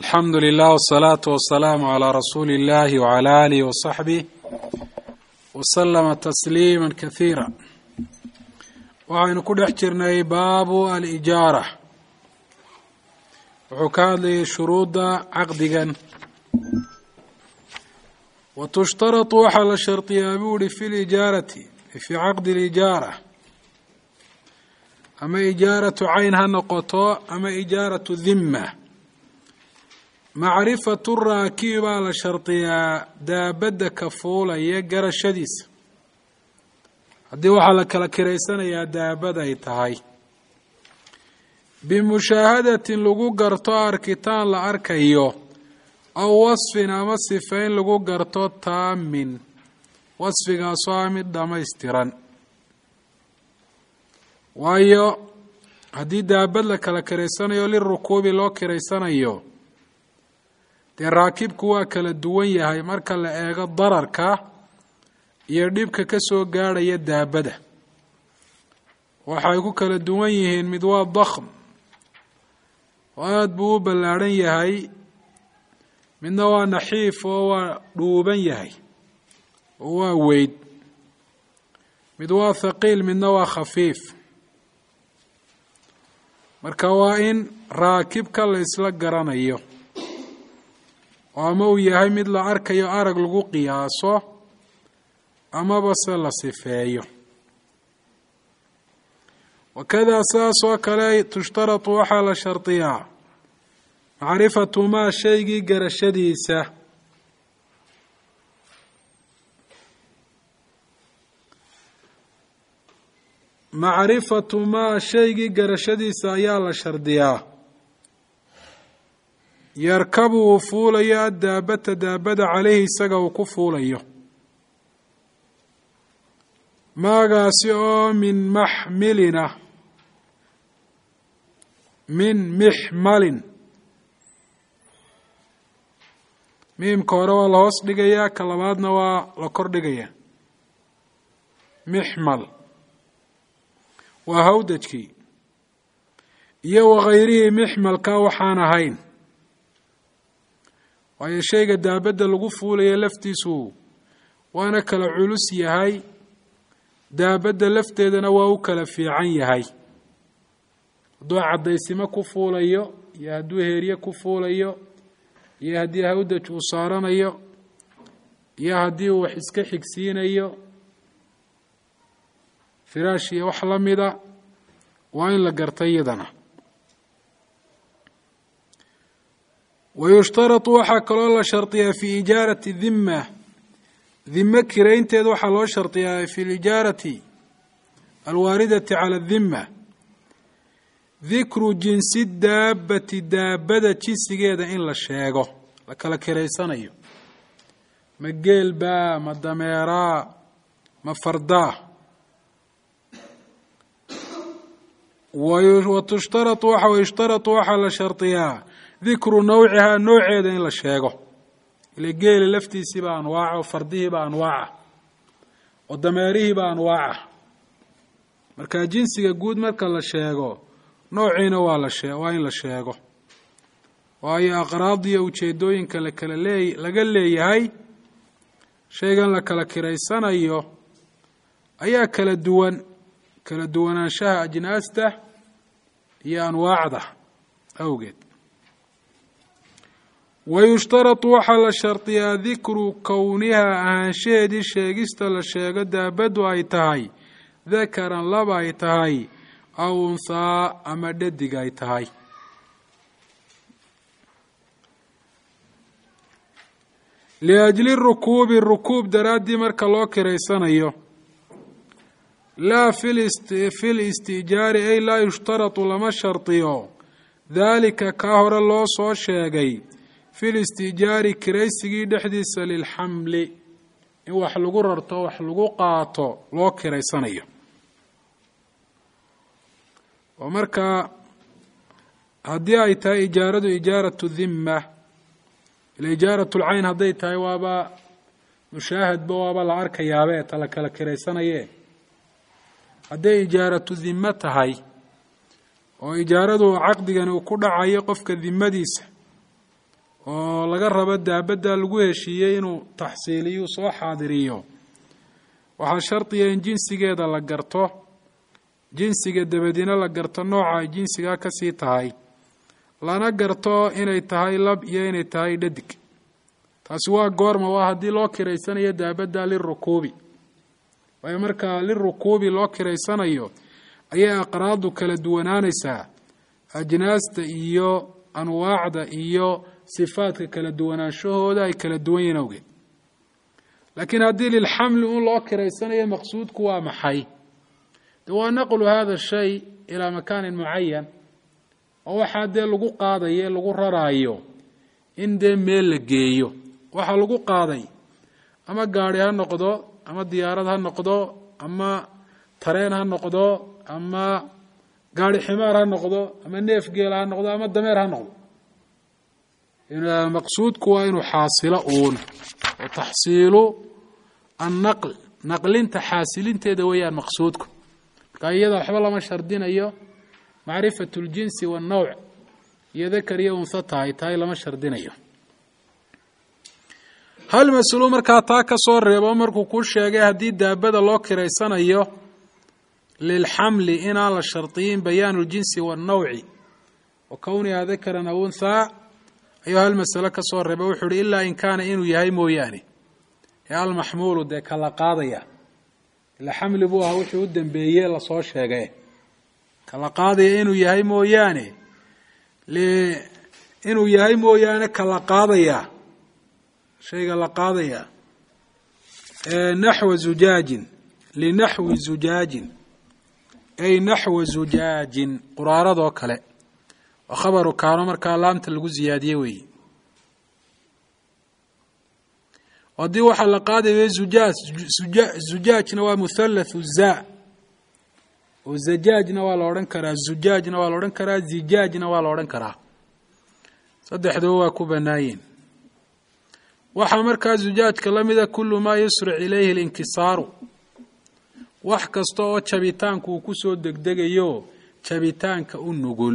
alxamdu lilah wsalaatu wasalaamu calaa rasuuli illahi wcala aalihi wasaxbih wasalama tasliima kasiira waxaynu ku dhex jirnay baabu alijaara wuxuu ka hadlayay shuruudda caqdigan wa tushtaratu waxaa la shardiyaa buu uhi fi lijaarati fii caqdi lijaara ama ijaaratu cayn ha noqoto ama ijaaratu dhimma macrifatu raakibi baa la shardiyaa daabadda ka fuulaya garashadiisa haddii waxaa la kala kiraysanayaa daabad ay tahay bimushaahadatin lagu garto arkitaan la arkayo aw wasfin ama sifayn lagu garto taamin wasfigaasoo ah mid dhammaystiran waayo haddii daabad la kala kiraysanayo lirukuubi loo kiraysanayo dee raakibku waa kala duwan yahay marka la eego dararka iyo dhibka ka soo gaadhaya daabada waxay ku kala duwan yihiin mid waa dakhm oo aada buu u ballaadhan yahay midna waa naxiif oo waa dhuuban yahay oo waa weyd mid waa thaqiil midna waa khafiif marka waa in raakibka la isla garanayo oo ama uu yahay mid la arkayo arag lagu qiyaaso amaba se la sifeeyo wakadaa saas oo kale tushtaratu waxaa la shardiyaa macrifatu maa shaygii garashadiisa macrifatu maa shaygii garashadiisa ayaa la shardiyaa yarkabu uu fuulayo addaabata daabada caleyhi isaga uu ku fuulayo maagaasi oo min maxmilina min mixmalin miimka hore waa la hoos dhigayaa ka labaadna waa la kor dhigayaa mixmal waa hawdajkii iyo wakayrihii mixmalka waxaan ahayn waayo shayga daabadda lagu fuulaya laftiisu waana kala culus yahay daabadda lafteedana waa u kala fiican yahay hadduu caddaysimo ku fuulayo iyo hadduu heerye ku fuulayo iyo haddii hawdaj uu saaranayo iyo haddii uu wax iska xigsiinayo firaash iyo wax la mida waa in la garta iyadana wayushtaratu waxaa kaloo la shardiyaa fi ijaarati dhimma dhimo kiraynteeda waxaa loo shardiyaa fi lijaarati alwaaridati cala dhimma dikru jinsi daabati daabada jinsigeeda in la sheego la kala kiraysanayo ma geelbaa ma dameeraa ma fardaa watushtaratu waxa wayushtaratu waxaa la shardiyaa dikru nawcihaa nooceeda in la sheego ile geela laftiisiiba anwaaca oo fardihiiba anwaaca oo dameerihiiba anwaaca marka jinsiga guud marka la sheego noociina waa la shee waa in la sheego waayo aqraad iyo ujeedooyinka lakala lee laga leeyahay shaygan la kala kiraysanayo ayaa kala duwan kala duwanaanshaha ajnaasta iyo anwaacda awgeed wayushtaratu waxaa la shardiyaa dikru kownihaa ahaanshaheedii sheegista la sheego daabaddu ay tahay dakaran laba ay tahay aw unhaa ama dhadig ay tahay liajli rukuubi rukuub daraaddii marka loo kiraysanayo laa fi listiijaari ay laa yushtaratu lama shardiyo daalika kaa hore loo soo sheegay fi listiijaari kiraysigii dhexdiisa lilxamli in wax lagu rarto wax lagu qaato loo kiraysanayo oo markaa haddii ay tahay ijaaradu ijaaratu dhimma ila ijaaratu lcayn hadday tahay waaba mushaahadba waaba la arkayaabe ta la kala kiraysanaye hadday ijaaratu dhimmo tahay oo ijaaradu caqdigani uu ku dhacayo qofka dimadiisa oo laga rabo daabadda lagu heshiiyey inuu taxsiiliyu soo xaadiriyo waxaa shardiya in jinsigeeda la garto jinsiga dabadina la garto nooca ay jinsigaa kasii tahay lana garto inay tahay lab iyo inay tahay dhadig taasi waa goorma waa haddii loo kiraysanayo daabadda lirukuubi waayo markaa lirukuubi loo kiraysanayo ayay aqraadu kala duwanaanaysaa ajnaasta iyo anwaacda iyo sifaadka kala duwanaanshahooda ay kala duwan yihiin awgeed laakiin haddii lilxamli un loo kiraysanayo maqsuudku waa maxay de waa naqlu hada shay ilaa makaanin mucayan oo waxaa dee lagu qaadayo lagu raraayo in dee meel la geeyo waxaa lagu qaaday ama gaari ha noqdo ama diyaarad ha noqdo ama tareen ha noqdo ama gaari ximaar ha noqdo ama neef geela ha noqdo ama dameer ha noqdo maqsuudku waa inuu xaasilo uun oo taxsiilu annaql naqlinta xaasilinteeda weeyaan maqsuudku marka iyada waxba lama shardinayo macrifat اljinsi waannawc iyo dakar iyo unha tahay tahay lama shardinayo hal mas-uulu markaa taa ka soo reebo markuu kuu sheegay haddii daabada loo kiraysanayo lilxamli inaan la shardiyin bayaanu اljinsi waannawci wa kowniha dakaran aw unthaa ayuu hal masalo ka soo reeba wuxuu uhi ilaa in kaana inuu yahay mooyaane ee almaxmuulu dee kala qaadaya ila xamli buu ahaa wuxuu u dambeeye lasoo sheegay kala qaadaya inuu yahay mooyaane inuu yahay mooyaane kala qaadaya shayga la qaadaya naxwa zujaajin linaxwi zujaajin ay naxwa zujaajin quraaradoo kale oo khabaru kaano markaa laamta lagu ziyaadiye weeye haddii waxaa la qaadaya zujaaj zujaajna waa muthalathu za oo zajaajna waa la odhan karaa zujaajna waa la odhan karaa zijaajna waa la odhan karaa saddexduba waa ku banaayeen waxaa markaa zujaajka la mida kulu maa yusric ilayhi alinkisaaru wax kasta oo jabitaanku uu ku soo degdegayo jabitaanka u nugul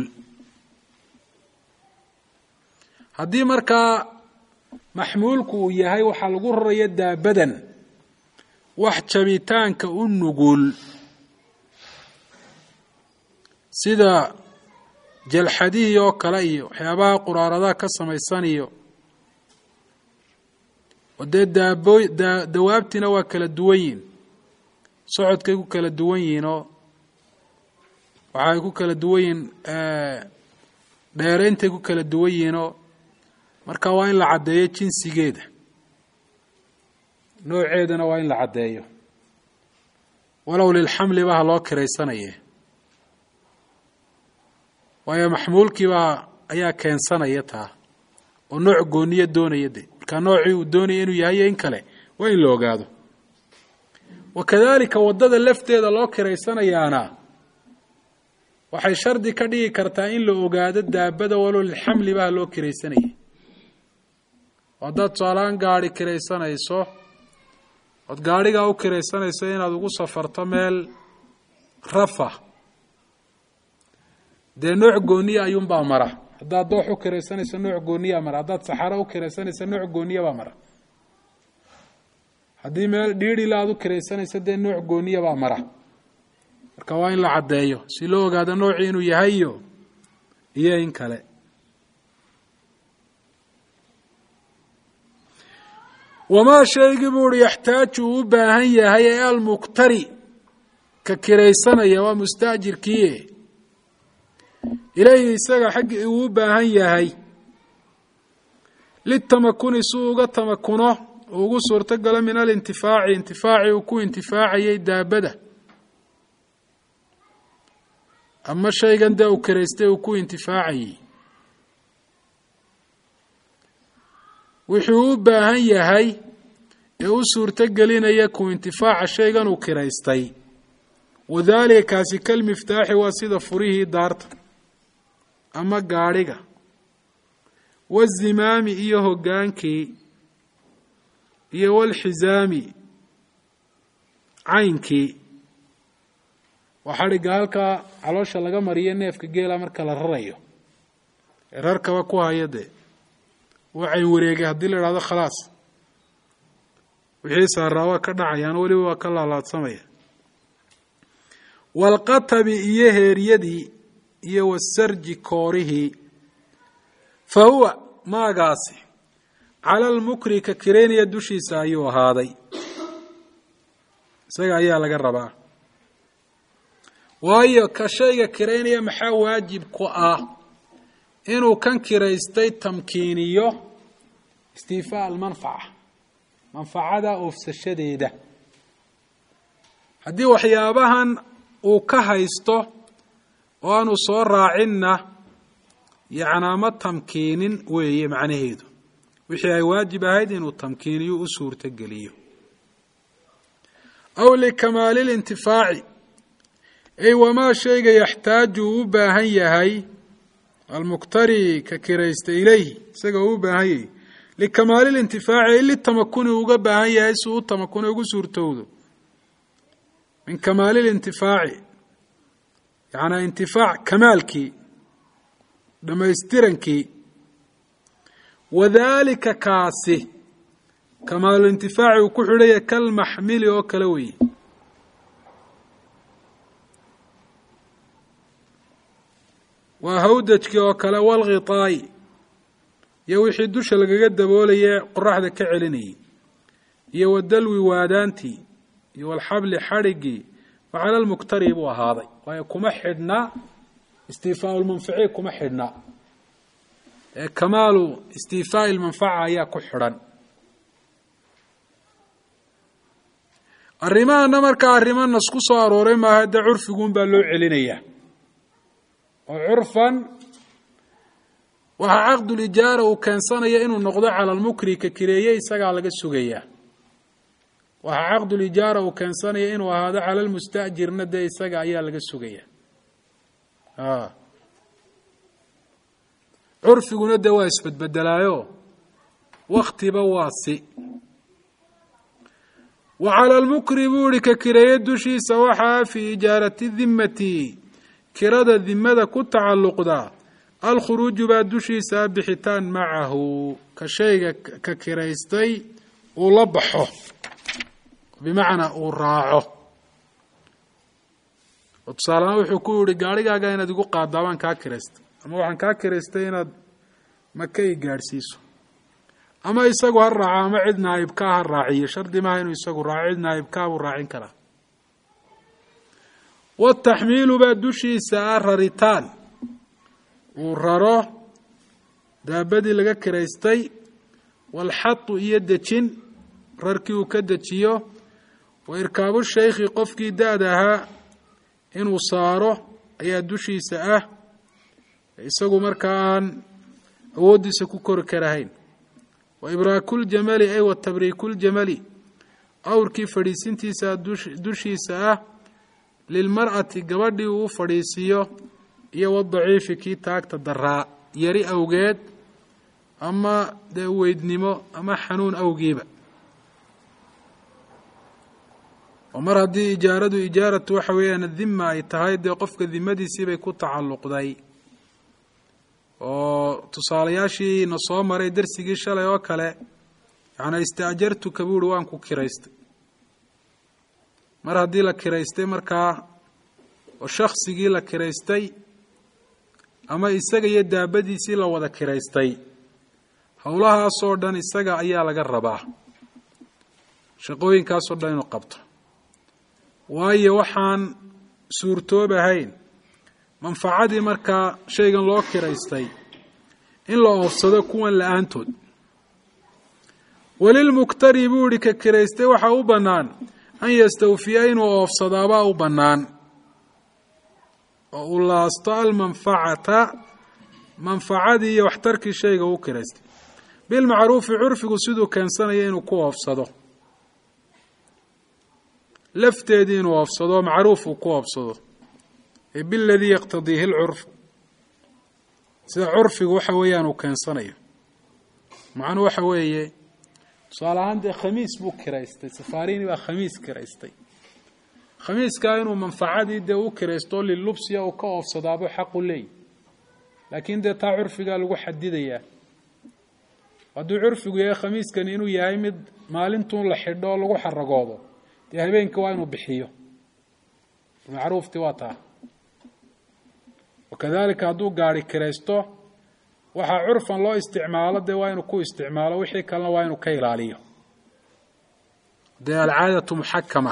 haddii markaa maxmuulku uu yahay waxaa lagu raraya daabadan wax jabitaanka u nugul sida jalxadihii oo kale iyo waxyaabaha quraaradaha ka samaysan iyo oo dee daabo da dawaabtiina waa kala duwan yihin socodkay ku kala duwan yihiin oo waxay ku kala duwan yihiin dheereyntay ku kala duwan yihiin oo marka waa in la caddeeyo jinsigeeda nooceedana waa in la caddeeyo walow lilxamli ba ha loo kiraysanaye waayo maxmuulkiibaa ayaa keensanaya taa oo nooc gooniya doonaya de markaa noocii uu doonaya inuu yahay in kale waa in la ogaado wa kadalika waddada lafteeda loo kiraysanayaana waxay shardi ka dhigi kartaa in la ogaado daabada walow lilxamli ba ha loo kiraysanayay haddaad tusaalahaan gaari kiraysanayso ood gaadhigaa u kiraysanayso inaad ugu safarto meel rafa dee nooc gooniya ayuunbaa mara haddaad doox u kiraysanayso nooc gooniyaa mara haddaad saxaro u kiraysanayso nooc gooniya baa mara haddii meel dhiidhila aad u kiraysanayso dee nooc gooniya baa mara marka waa in la caddeeyo si loo ogaado noocii inuu yahayo iyo in kale wamaa shaygii buu uhi yaxtaaju uu u baahan yahay ee almuktari ka kiraysanaya waa mustaajirkiie ilayhi isaga xaggii uu u baahan yahay litamakuni si uu uga tamakuno uu ugu suurto galo min alintifaaci intifaaci uu ku intifaacayay daabada ama shaygan dee uu kiraystay uu ku intifaacayey wuxuu u baahan yahay ee u suurto gelinaya ku intifaaca shaygan uu kiraystay wadaalika kaasi kalmiftaaxi waa sida furihii daarta ama gaadhiga wazimaami iyo hoggaankii iyo walxisaami caynkii waa xadhigga halkaa caloosha laga mariyo neefka geela marka la rarayo ee rarkaba ku haya dee waxay wareegay haddii la idhahdo khalaas wixii saaraa waa ka dhacayaan weliba waa ka laalaadsamaya waalqatabi iyo heeryadii iyo wasarji koorihii fa huwa maagaasi cala almukri ka kireynaya dushiisa ayuu ahaaday isaga ayaa laga rabaa waayo ka shayga kiraynaya maxaa waajib ku ah inuu kan kiraystay tamkiiniyo istiifaa almanfaca manfacada oofsashadeeda haddii waxyaabahan uu ka haysto oo aanu soo raacinna yacnaa ma tamkiinin weeye macnaheedu wixii ay waajib ahayd inuu tamkiiniyo u suurtogeliyo aw likamaali lintifaaci ay wamaa shayga yaxtaaju uu u baahan yahay almuktari ka kiraysta ilayhi isaga uu u baahan yahay likamaali lintifaaci ay litamakuni uga baahan yahay si uu tamakune ugu suurtowdo min kamaali lintifaaci yacnaa intifaac kamaalkii dhammaystirankii wadaalika kaasi kamaalulintifaaci uu ku xidhaya kalmaxmili oo kale weeye waa hawdajkii oo kale walghitaa'i iyo wixii dusha lagaga daboolaye qoraxda ka celinayay iyo wadalwi waadaantii iyo walxabli xadhiggii fa cala lmuktari buu ahaaday waayo kuma xidhna istiifaau lmanfaci kuma xidhna ee kamaalu istiifaa'i lmanfaca ayaa ku xidhan arrimahana markaa arrimo nas ku soo arooray maaha dee curfiguun baa loo celinayaa oo curfan waxaa caqdulijaara uu keensanaya inuu noqdo cala almukri ka kireeye isagaa laga sugayaa waxaa caqdulijaara uu keensanaya inuu ahaado cala lmustajirna dee isaga ayaa laga sugaya curfiguna dee waa isbedbedelaayo waktiba waa si wa cala almukri buu ihi ka kireeye dushiisa waxaa fii ijaarati dimmati kirada dimada ku tacalluqda alkhuruuju baa dushiisa bixitaan macahu ka shayga ka kiraystay uu la baxo bimacnaa uu raaco oo tusaalehaan wuxuu ku yihi gaarhigaaga inaad igu qaadaa baan kaa kiraystay ama waxaan kaa kiraystay inaad maka i gaadhsiiso ama isagu ha raaco ama cid naayibkaa ha raaciyo shardi maaha inuu isagu raaco cid naayibkaa buu raacin karaa wataxmiilu baa dushiisa ah raritaan uu raro daabadii laga kiraystay walxatu iyo dejin rarkii uu ka dejiyo wa irkaabu shaykhi qofkii da-da ahaa inuu saaro ayaa dushiisa ah isagu markaa aan awooddiisa ku kori karahayn wa ibraakuljamali ay wa tabriikuljamali awrkii fadhiisintiisa dushiisa ah lilmar'ati gabadhii uu u fadhiisiiyo iyo wadaciifi kii taagta daraa yari awgeed ama dee weydnimo ama xanuun awgiiba oo mar haddii ijaaradu ijaaratu waxa weeyaan dima ay tahay dee qofka dimadiisiibay ku tacalluqday oo tusaalayaashii na soo maray darsigii shalay oo kale yacnaa istaajartuka buuhi waan ku kiraystay mar haddii la kiraystay markaa oo shaksigii la kiraystay ama isaga iyo daabadiisii la wada kiraystay howlahaasoo dhan isaga ayaa laga rabaa shaqooyinkaasoo dhan inuu qabto waayo waxaan suurtoobahayn manfacadii markaa shaygan loo kiraystay in la oofsado kuwan la-aantood welilmuktari buu ihi ka kiraystay waxaa u bannaan an yastawfiya inuu oofsadaabaa u bannaan oo uu laasto almanfacata manfacadii iyo waxtarkii shayga u kiraystay bilmacruufi curfigu siduu keensanaya inuu ku oofsado lafteedii inuu oofsado macruuf uu ku oofsado ee biladii yaqtadiihi lcurfu sida curfigu waxa weeyaan uu keensanayo macnuu waxa weeye tusaale ahaan dee khamiis buu kiraystay safarini baa khamiis kiraystay khamiiskaa inuu manfacadii dee u kiraysto lilubsiya uu ka oofsadaabuu xaqu leeyahy laakiin dee taa curfigaa lagu xadidayaa hadduu curfigu yahay khamiiskani inuu yahay mid maalintuun la xidho oo lagu xaragoodo dee habeenka waa inuu bixiyo macruufti waa taa wakadalika hadduu gaari kiraysto waxaa curfan loo isticmaalo dee waa inuu ku isticmaalo wixii kalena waa inuu ka ilaaliyo dee alcaadatu muxakama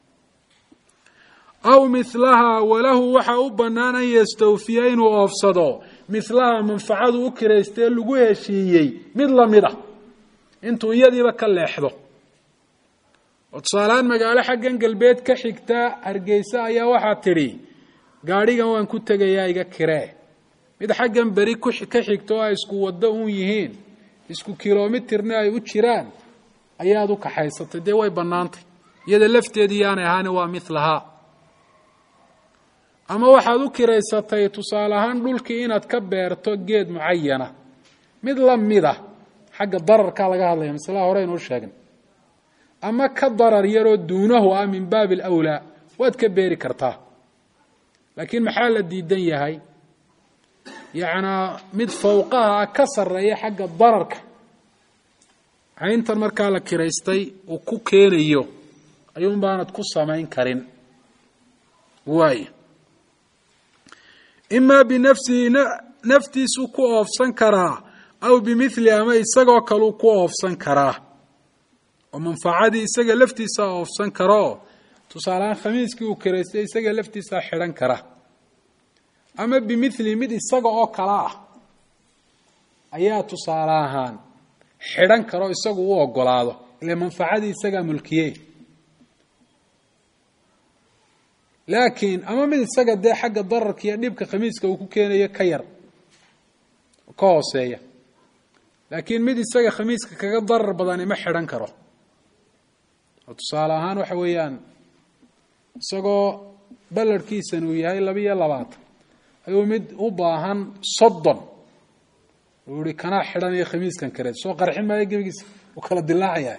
aw milahaa walahu waxa u bannaan an yastawfiya inuu oofsado milahaa manfacadu u kiraystee lagu heshiiyey mid lamid ah intuu iyadiiba ka leexdo oo tusaalehaan magaalo xaggan galbeed ka xigta hargeysa ayaa waxaa tidhi gaadhigan waan ku tegayaa iga kiree mid xaggan beri ka xigto oo ay isku waddo uun yihiin isku kilomitirna ay u jiraan ayaad u kaxaysatay dee way bannaantay iyada lafteedii yaanay ahaani waa milahaa ama waxaad u kiraysatay tusaale ahaan dhulkii inaad ka beerto geed mucayana mid la mid ah xagga dararkaa laga hadlaya maslaha hore inuu sheegnay ama ka darar yaroo duunahu ah min baabi alawlaa waad ka beeri kartaa laakiin maxaa la diidan yahay yacnaa mid fawqaha ah ka sarreeya xagga dararka cayntan markaa la kiraystay uu ku keenayo ayuun baanad ku samayn karin waay imaa binafsihi naftiisuu ku oofsan karaa aw bimithli ama isagoo kaleu ku oofsan karaa oo manfacadii isaga laftiisaa oofsan karaoo tusaalehaan khamiiskii uu kiraystay isaga laftiisaa xidhan kara ama bimithli mid isaga oo kala ah ayaa tusaale ahaan xidhan karo isagu u ogolaado ile manfacadii isagaa mulkiye laakiin ama mid isaga dee xagga dararka iyo dhibka khamiiska uu ku keenayo ka yar ka hooseeya laakiin mid isaga khamiiska kaga darar badani ma xidhan karo oo tusaale ahaan waxa weeyaan isagoo ballarhkiisan uu yahay labiiyo labaatan ayuu mid u baahan soddon uu ihi kanaa xidhanayo khamiiskan kareed soo qarxin maayo gebigiisa uu kala dilaacaya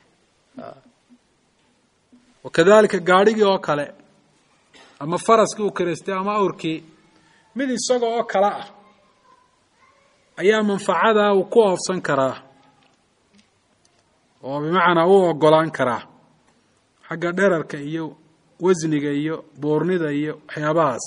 wakadalika gaadhigii oo kale ama faraskii uu kiraystay ama awrkii mid isaga oo kale ah ayaa manfacadaa uu ku oofsan karaa oo bimacnaa u ogolaan karaa xagga dherarka iyo wasniga iyo buurnida iyo waxyaabahaas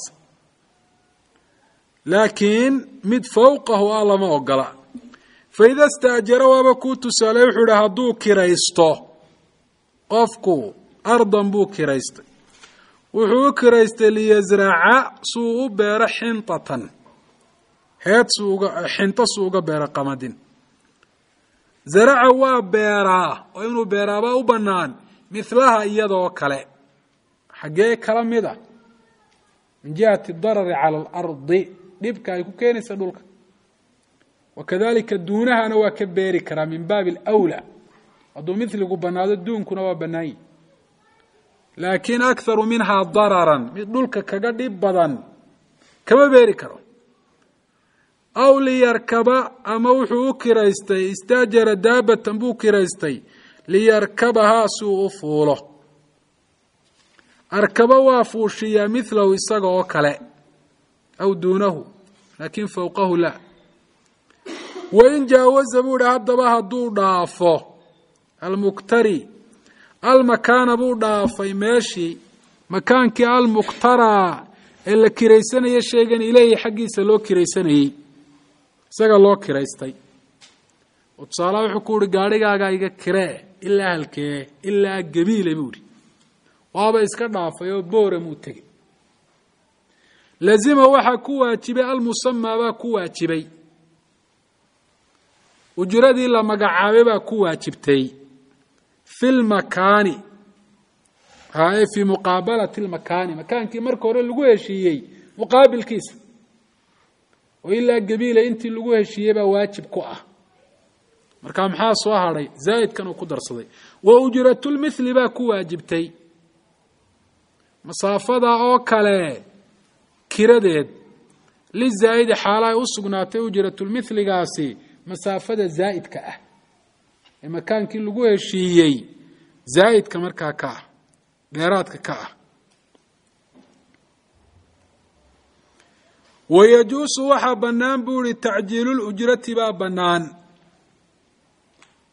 laakiin mid fawqahu ah lama ogola faida staajara waaba kuu tusaale wuxuu ihi hadduu kiraysto qofku ardan buu kiraystay wuxuu u kiraystay liyasraca suu u beero xintatan heed suuga xinto suu uga beero qamadin zaraca waa beeraa oo inuu beeraabaa u bannaan mihlaha iyadoo kale xaggee kala mid a min jihati darari cala alardi dhibka ay ku keenaysa dhulka wakadalika duunahana waa ka beeri karaa min baabi alawlaa hadduu miligu bannaado duunkuna waa bannaanyi laakiin akharu minhaa dararan mid dhulka kaga dhib badan kama beeri karo aw liyarkaba ama wuxuu u kiraystay istaajara daabatan buu kiraystay liyarkabahaa suu u fuulo arkaba waa fuushiyaa milahu isaga oo kale aw duunahu laakiin fowqahu la wain jaawaza buu ihi haddaba hadduu dhaafo almuktari almakaana buu dhaafay meeshii makaankii almuqtaraa ee la kiraysanaya sheegan ileyhi xaggiisa loo kiraysanayey isaga loo kiraystay oo tusaalaha wuxuu ku uhi gaadhigaagaa iga kiree ilaa halkee ilaa gabiile buu ihi waaba iska dhaafay oo boora muu tegey lazima waxaa ku waajibay almusamaa baa ku waajibay ujradii la magacaabay baa ku waajibtay fi lmakaani hae fii muqaabalati lmakaani makaankii marka hore lagu heshiiyey muqaabilkiisa oo ilaa gabiila intii lagu heshiiyey baa waajib ku ah marka maxaa soo hadhay zaa'idkan uu ku darsaday wa ujratulmithli baa ku waajibtay masaafada oo kale kiradeed lizaa'idi xaala ay u sugnaatay ujratulmithligaasi masaafada zaa'idka ah ee makaankii lagu heshiiyey zaa'idka markaa ka ah dheeraadka ka ah wayajuusu waxaa bannaan buu ihi tacjiilulujrati baa bannaan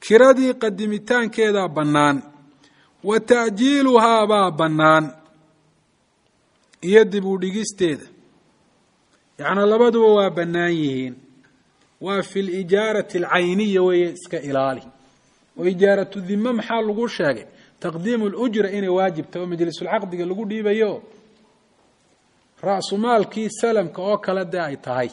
kiradii qadimitaankeedaa bannaan wa ta'jiiluhaa baa bannaan iyo dib u dhigisteeda yacnaa labaduba waa bannaan yihiin waa fi lijaarati alcayniya weeye iska ilaali oo ijaaratu dime maxaa lagu sheegay taqdiimu lujra inay waajibta oo majlisulcaqdiga lagu dhiibayo ra'sumaalkii salamka oo kale dee ay tahay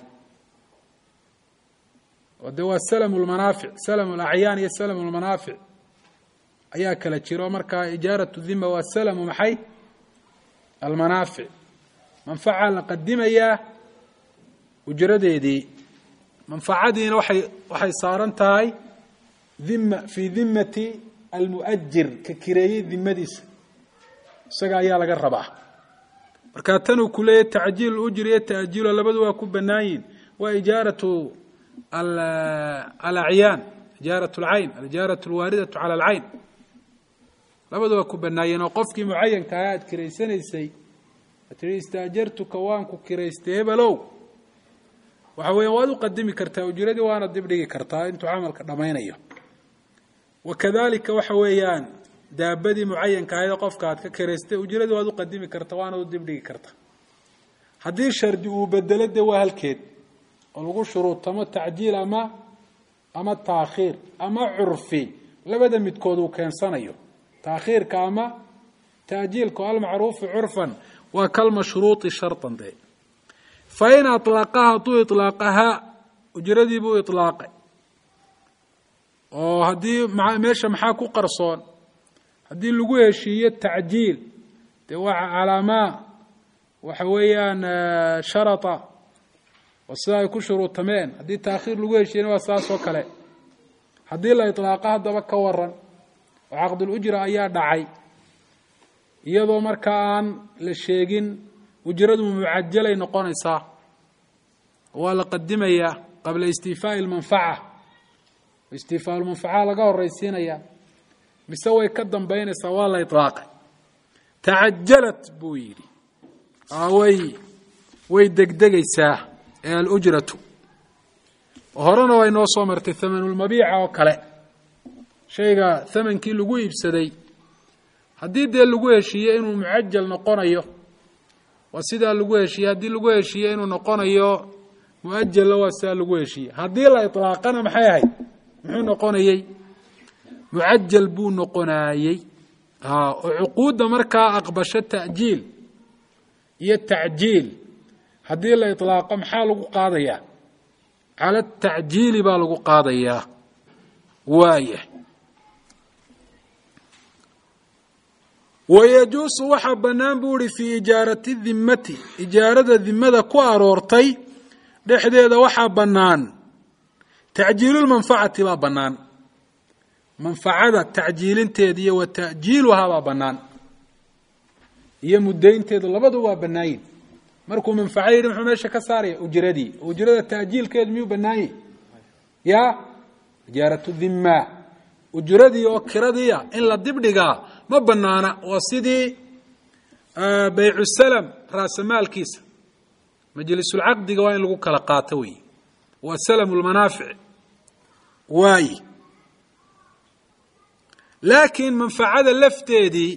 oo dee waa salamu lmanaafic salamu lacyaan iyo salamu lmanaafic ayaa kala jiro markaa ijaaratu dhima waa salamu maxay almanaafic manfaca la qadimayaa ujradeedii manfacadiina waxay waxay saaran tahay dhima fii dhimati almu'ajir ka kireeyey dimadiisa isaga ayaa laga rabaa markaa tanuu ku leeyahy tacjiil ujri iyo ta'jiilo labadu waa ku bannaan yihin waa ijaaratu alacyaan ijaarat alcayn alijaaratu alwaaridatu cala alcayn labadu waa ku bannaayeen oo qofkii mucayanka ah aad kiraysanaysay ad tihi istaajartuka waan ku kiraystay hebelow waxa weeyaan waad u qadimi kartaa ujradii waana dib dhigi kartaa intuu camalka dhammaynayo wa kadalika waxa weeyaan daabadii mucayanka ahayd qofka aad ka kiraystay ujradii waad u qadimi kartaa waana u dib dhigi kartaa haddii shardi uu bedelo dee waa halkeed oo lagu shuruutamo tacjiil ama ama taakhiir ama curfi labada midkood uu keensanayo taakhiirka ama taajiilka almacruufu curfan waa kalmashruuطi sharطan de fain aطlaqaha hadduu iطlaaqahaa ujradii buu iطlaaqay oo haddii meesha maxaa ku qarsoon haddii lagu heshiiyo tacjiil dee waa calaamaa waxa weeyaan sharطa oo sida ay ku shuruutameen haddii taakhiir lagu heshiiyana waa saas oo kale haddii la iطlaaqa haddaba ka waran oo caqdulujra ayaa dhacay iyadoo markaa aan la sheegin ujradu mucajalay noqonaysaa waa la qadimayaa qabla istiifaai اlmanfaca istiifaa lmanfaca laga horaysiinaya mise way ka dambaynaysaa waa la iطlaaqay tacajalat buu yidhi way way degdegaysaa ee alujratu horena way noo soo martay hamanulmabiica oo kale shayga thamankii lagu iibsaday haddii dee lagu heshiiye inuu mucajal noqonayo waa sidaa lagu heshiiye haddii lagu heshiiye inuu noqonayo muajalla waa sidaa lagu heshiiye haddii la iطlaaqana maxay ahayd muxuu noqonayey mucajal buu noqonaayey oo cuquudda markaa aqbasho ta'jiil iyo tacjiil haddii la iطlaaqo maxaa lagu qaadayaa cala tacjiili baa lagu qaadayaa waaya wayajuusu waxaa bannaan buu ihi fii ijaarati dimmati ijaarada dimada ku aroortay dhexdeeda waxaa bannaan tacjiilulmanfacati baa bannaan manfacada tacjiilinteeda iyo wa ta'jiiluhaa baa bannaan iyo muddaynteedu labadu waa bannaayin markuu manfaco yidhi muxuu meesha ka saaraya ujradii ujrada ta'jiilkeedu miyuu bannaanye ya ijaaratu dhimma ujradii oo kiradiia in la dibdhigaa ma banaana waa sidii baycu salam raasamaalkiisa majlisulcaqdiga waa in lagu kala qaato wey waa salamu lmanaafic waaye laakiin manfacada lafteedii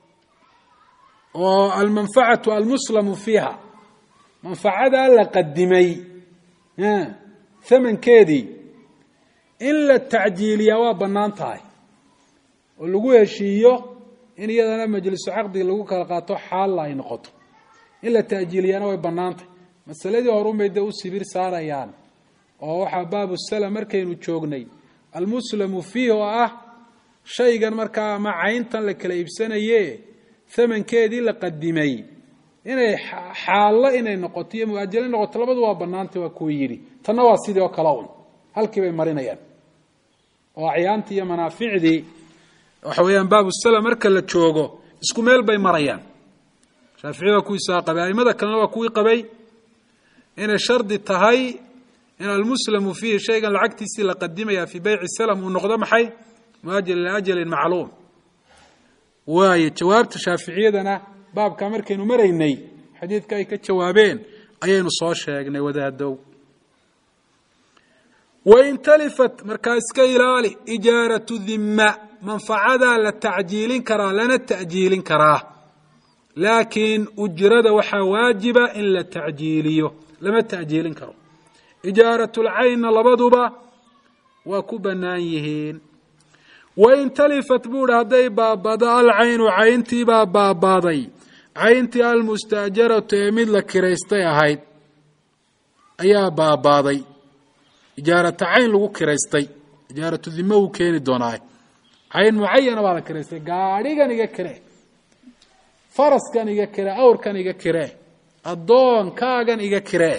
oo almanfacatu almuslamu fiiha manfacadaa la qadimay hamankeedii in la tacjiiliyaa waa bannaan tahay oo lagu heshiiyo in iyadana majlisu caqdiga lagu kala qaato xaalla ay noqoto in la ta'jiiliyaana way bannaan tahay masaladii horunbay dee u sibir saarayaan oo waxaa baabu salam markaynu joognay almuslamu fiih oo ah shaygan markaa ama cayntan la kala iibsanaye hamankeedii la qadimay inay xaallo inay noqoto iyo muajalo noqoto labadu waa bannaantay waa kuwa yidhi tanna waa sidii oo kale un halkii bay marinayaan oo acyaantii iyo manaaficdii waxa weeyaan baabu salam marka la joogo isku meel bay marayaan shaafici waa kuwiisaa qabay aimada kalena waa kuwii qabay inay shardi tahay in almuslamu fiihi shaygan lacagtiisii la qadimaya fii beyci salam uu noqdo maxay muajal ila ajalin macluum waayo jawaabta shaaficiyadana baabkaa markaynu maraynay xadiidka ay ka jawaabeen ayaynu soo sheegnay wadaadow wain talifat markaa iska ilaali ijaaratu dhimma manfacadaa la tacjiilin karaa lana ta'jiilin karaa laakiin ujrada waxaa waajiba in la tacjiiliyo lama ta'jiilin karo ijaaratulcaynna labaduba waa ku bannaan yihiin wain talifat buuhi hadday baabado alcaynu cayntiibaa baabaaday cayntii almustaajaratu ee mid la kiraystay ahayd ayaa baabaaday ijaarata cayn lagu kiraystay ijaaratu dimo wuu keeni doonaa cayn mucayana baa la kiraystay gaadhigan iga kire faraskan iga kire awrkan iga kire addoonkaagan iga kire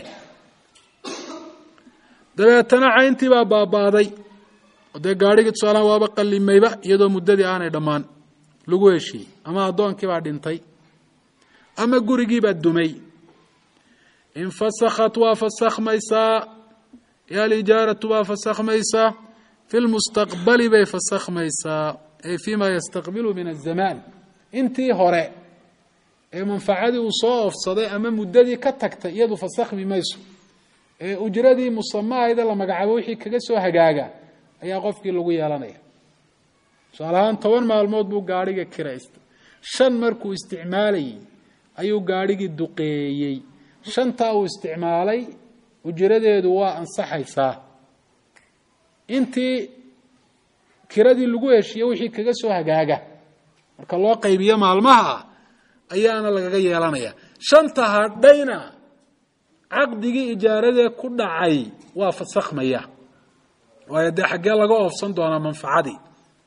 dabeetana cayntii baa baabaaday oo dee gaadhigii tusaalahaan waaba qallimayba iyadoo muddadii aanay dhammaan lagu heshiiyey ama addoonkii baa dhintay ama gurigii baa dumay infasakhat waa fasakhmaysaa alijaaratu baa fasakhmaysaa fi lmustaqbali bay fasakhmaysaa ay fima yastaqbilu min azamaan intii hore ee manfacadii uu soo oofsaday ama muddadii ka tagtay iyadu fasakhmi mayso ee ujradii musamahayda la magacaabo wixii kaga soo hagaaga ayaa qofkii lagu yeelanaya tusaale ahaan toban maalmood buu gaadhiga kiraystay shan markuu isticmaalayey ayuu gaadhigii duqeeyey shantaa uu isticmaalay ujradeedu waa ansaxaysaa intii kiradii lagu heshiiye wixii kaga soo hagaaga marka loo qaybiyo maalmaha ayaana lagaga yeelanaya shanta hadhayna caqdigii ijaaradee ku dhacay waa fasakhmaya waayo dee xaggee laga oofsan doonaa manfacadii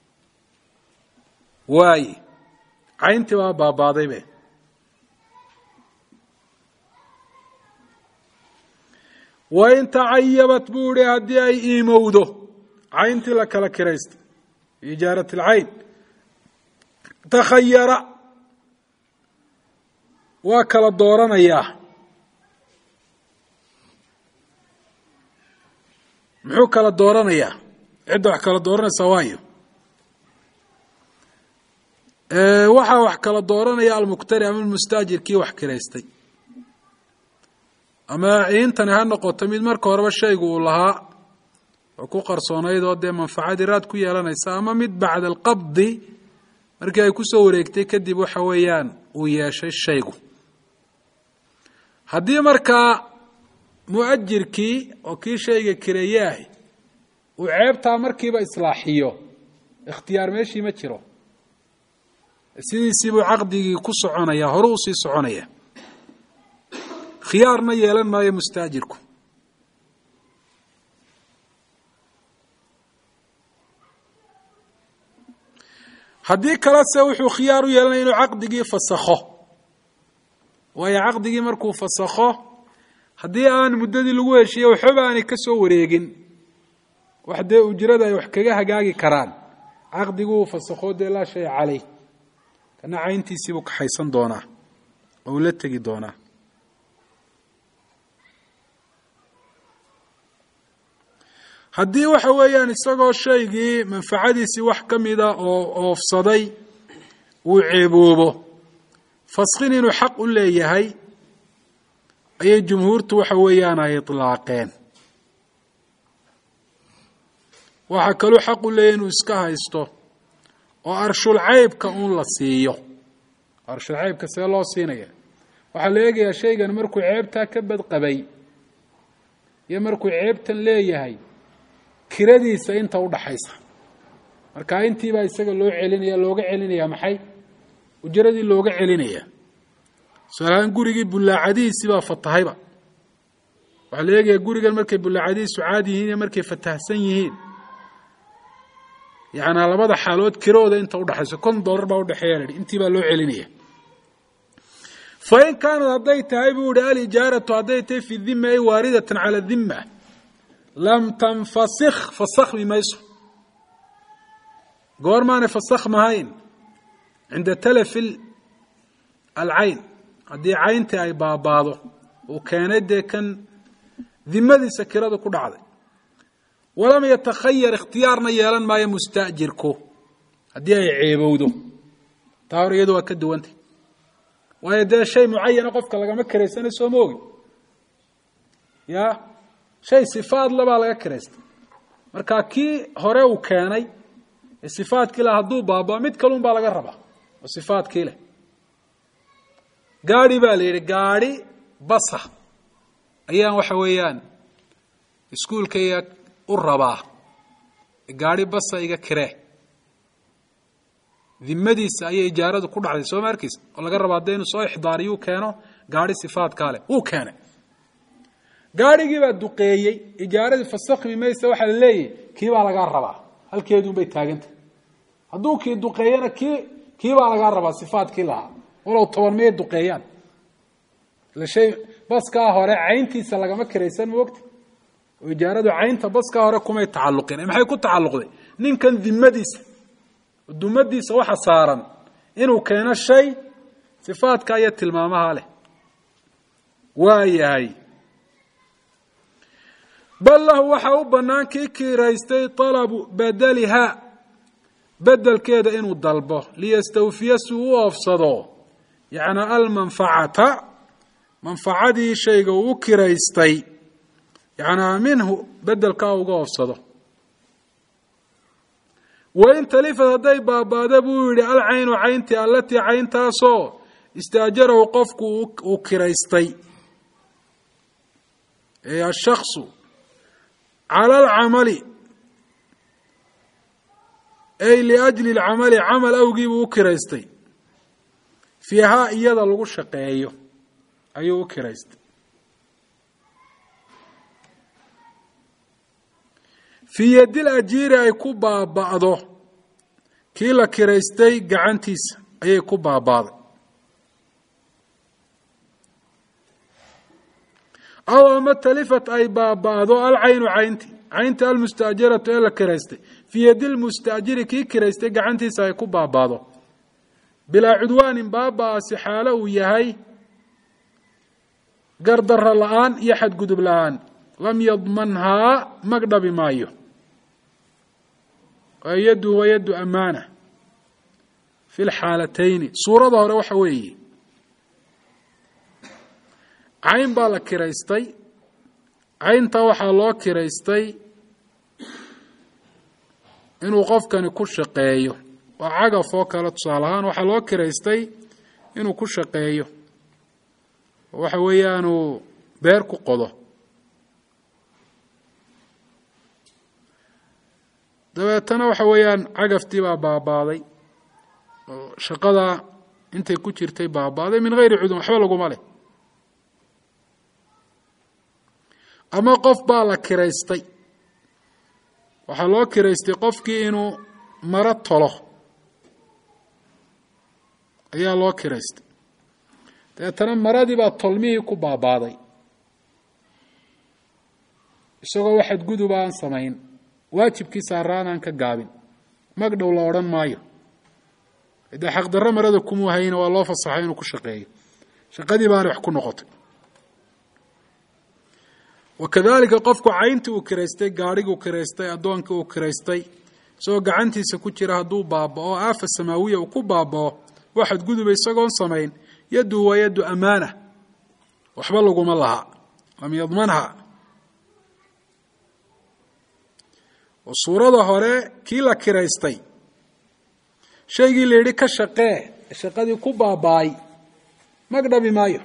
waaye cayntii baa baabaadaybe wain tacayabat buu ihi haddii ay iimowdo cayntii la kala kiraystay ijaarat alcayn takhayara waa kala dooranayaa muxuu kala dooranayaa cidda wax kala dooranaysaa waayo waxaa wax kala dooranaya almuktari ama almustaajir kii wax kiraystay ama ciintani ha noqoto mid marka horeba shaygu uu lahaa oo ku qarsoonayd oo dee manfacadii raad ku yeelanaysa ama mid bacda alqabdi markii ay kusoo wareegtay kadib waxa weeyaan uu yeeshay shaygu haddii markaa muajirkii oo kii shayga kireeye ahi uu ceebtaa markiiba islaaxiyo ikhtiyaar meeshii ma jiro sidiisii buu caqdigii ku soconaya horu usii soconaya khiyaarna yeelan maayo mustaajirku haddii kalese wuxuu khiyaar u yeelanaya inuu caqdigii fasakho waayo caqdigii markuu fasakho haddii aan muddadii lagu heshiiye waxbaba aanay ka soo wareegin wax dee ujrada ay wax kaga hagaagi karaan caqdiguu fasakho dee laa shay caleyh kana cayntiisiibuu kaxaysan doonaa oo uu la tegi doonaa haddii waxa weeyaan isagoo shaygii manfacadiisii wax ka mida oo oofsaday uu ceeboobo faskin inuu xaq u leeyahay ayay jumhuurtu waxa weeyaan ay itlaaqeen waxaa kaluu xaq u leeyahy inuu iska haysto oo arshul caybka uun la siiyo arshul caybka see loo siinaya waxaa la eegayaa shaygan markuu ceebtaa ka badqabay iyo markuu ceebtan leeyahay kiradiisa inta udhaxaysa marka intiibaa isaga loo celinaya looga celinaya maxay ujaradii looga celinaya tusaalahaan gurigii bullaacadihiisii baa fatahayba waxaa la eegayaa gurigan markay bullaacadihiisu caadi yihiin iyo markay fatahsan yihiin yacnaa labada xaalood kirooda inta udhaxayso kon dollar baa udhexeeya lahi intii baa loo celinaya fain kaanad hadday tahay buu ihi alijaaratu hadday tahay fi dhima ay waaridatan cala dhima lam tanfasikh fasakhmi mayso goormaanay fasakhmahayn cinda talafi alcayn haddii cayntii ay baabaado uu keenay dee kan dimadiisa kiradu ku dhacday walam yatakhayar ikhtiyaarna yeelan maayo mustaajirku haddii ay ceebowdo taa hor iyadu waa ka duwantay waayo dee shay mucayana qofka lagama karaysana soo ma ogin ya shay sifaad labaa laga kiraystay marka kii hore uu keenay ee sifaadkii leh hadduu baabao mid kalun baa laga rabaa oo sifaadkii leh gaadi baa la yidhi gaadi basa ayaan waxa weeyaan iskuulkayga u rabaa gaadi basa iga kiree dimadiisa ayay ijaaradu ku dhacday soo ma arkeysa oo laga rabaa hadda inuu soo ixdaariyuu keeno gaadi sifaadkaa leh wuu keenay gaadhigii baa duqeeyey ijaaradii fasakhmi mayse waxaa la leeyahy kii baa lagaa rabaa halkeeduunbay taagantah hadduu kii duqeeyana kii kii baa lagaa rabaa sifaadkii lahaa walow toban miyay duqeeyaan ila shay baskaa hore cayntiisa lagama kiraysan moogta oo ijaaradu caynta baskaa hore kumay tacalluqin maxay ku tacalluqday ninkan dimadiisa dumadiisa waxa saaran inuu keeno shay sifaadka iyo tilmaamaha leh waa yahay bal lahu waxa u bannaan kii kiiraystay talabu badaliha bedelkeeda inuu dalbo liyastawfiya si uu u oofsado yacni almanfacata manfacadii shayga uu u kiraystay yacnaa minhu bedelkaa uga oofsado wain talifad hadday baabaada buu yidhi alcaynu cayntii allatii cayntaasoo istaajarahu qofku uu kiraystay ee ashaksu cala alcamali ay liajli lcamali camal awgiibuu u kiraystay fiihaa iyada lagu shaqeeyo ayuu u kiraystay fii yadil ajiiri ay ku baaba'do kii la kiraystay gacantiisa ayay ku baaba'day aw ama talifat ay baaba'do alcaynu caynti caynta almustaajaratu ee la kiraystay fii yadi lmustaajiri kii kiraystay gacantiisa ay ku baaba'do bilaa cudwaanin baaba'aasi xaalo uu yahay gardarro la-aan iyo xadgudub la-aan lam yadmanhaa magdhabi maayo yadu wa yadu amaana fi lxaalatayni suurada hore waxa weeye cayn baa la kiraystay cayntaa waxaa loo kiraystay inuu qofkani ku shaqeeyo waa cagaf oo kale tusaale ahaan waxaa loo kiraystay inuu ku shaqeeyo oo waxa weeyaanuu beer ku qodo dabeetana waxa weeyaan cagaftii baa baabaaday oo shaqadaa intay ku jirtay baabaaday min hayri cudun waxba laguma leh ama qof baa la kiraystay waxaa loo kiraystay qofkii inuu maro tolo ayaa loo kiraystay dabeetana maradii baa tolmihii ku baabaaday isagoo waxaad gudub aan samayn waajibkii saaraan aan ka gaabin magdhow la odhan maayo dee xaqdarro marada kumuu hayna waa loo fasaxay inuu ku shaqeeyo shaqadii baana wax ku noqotay wakadalika qofku cayntii uu kiraystay gaadhiguu kiraystay addoonkii uu kiraystay isagoo gacantiisa ku jira hadduu baaba'o aafa samaawiya uu ku baaba'o waxaad guduba isagoon samayn yaddu waa yaddu amaana waxba laguma laha lam yadmanha oo suurada hore kii la kiraystay shaygii la yidhi ka shaqee shaqadii ku baaba'ay magdhabi maayo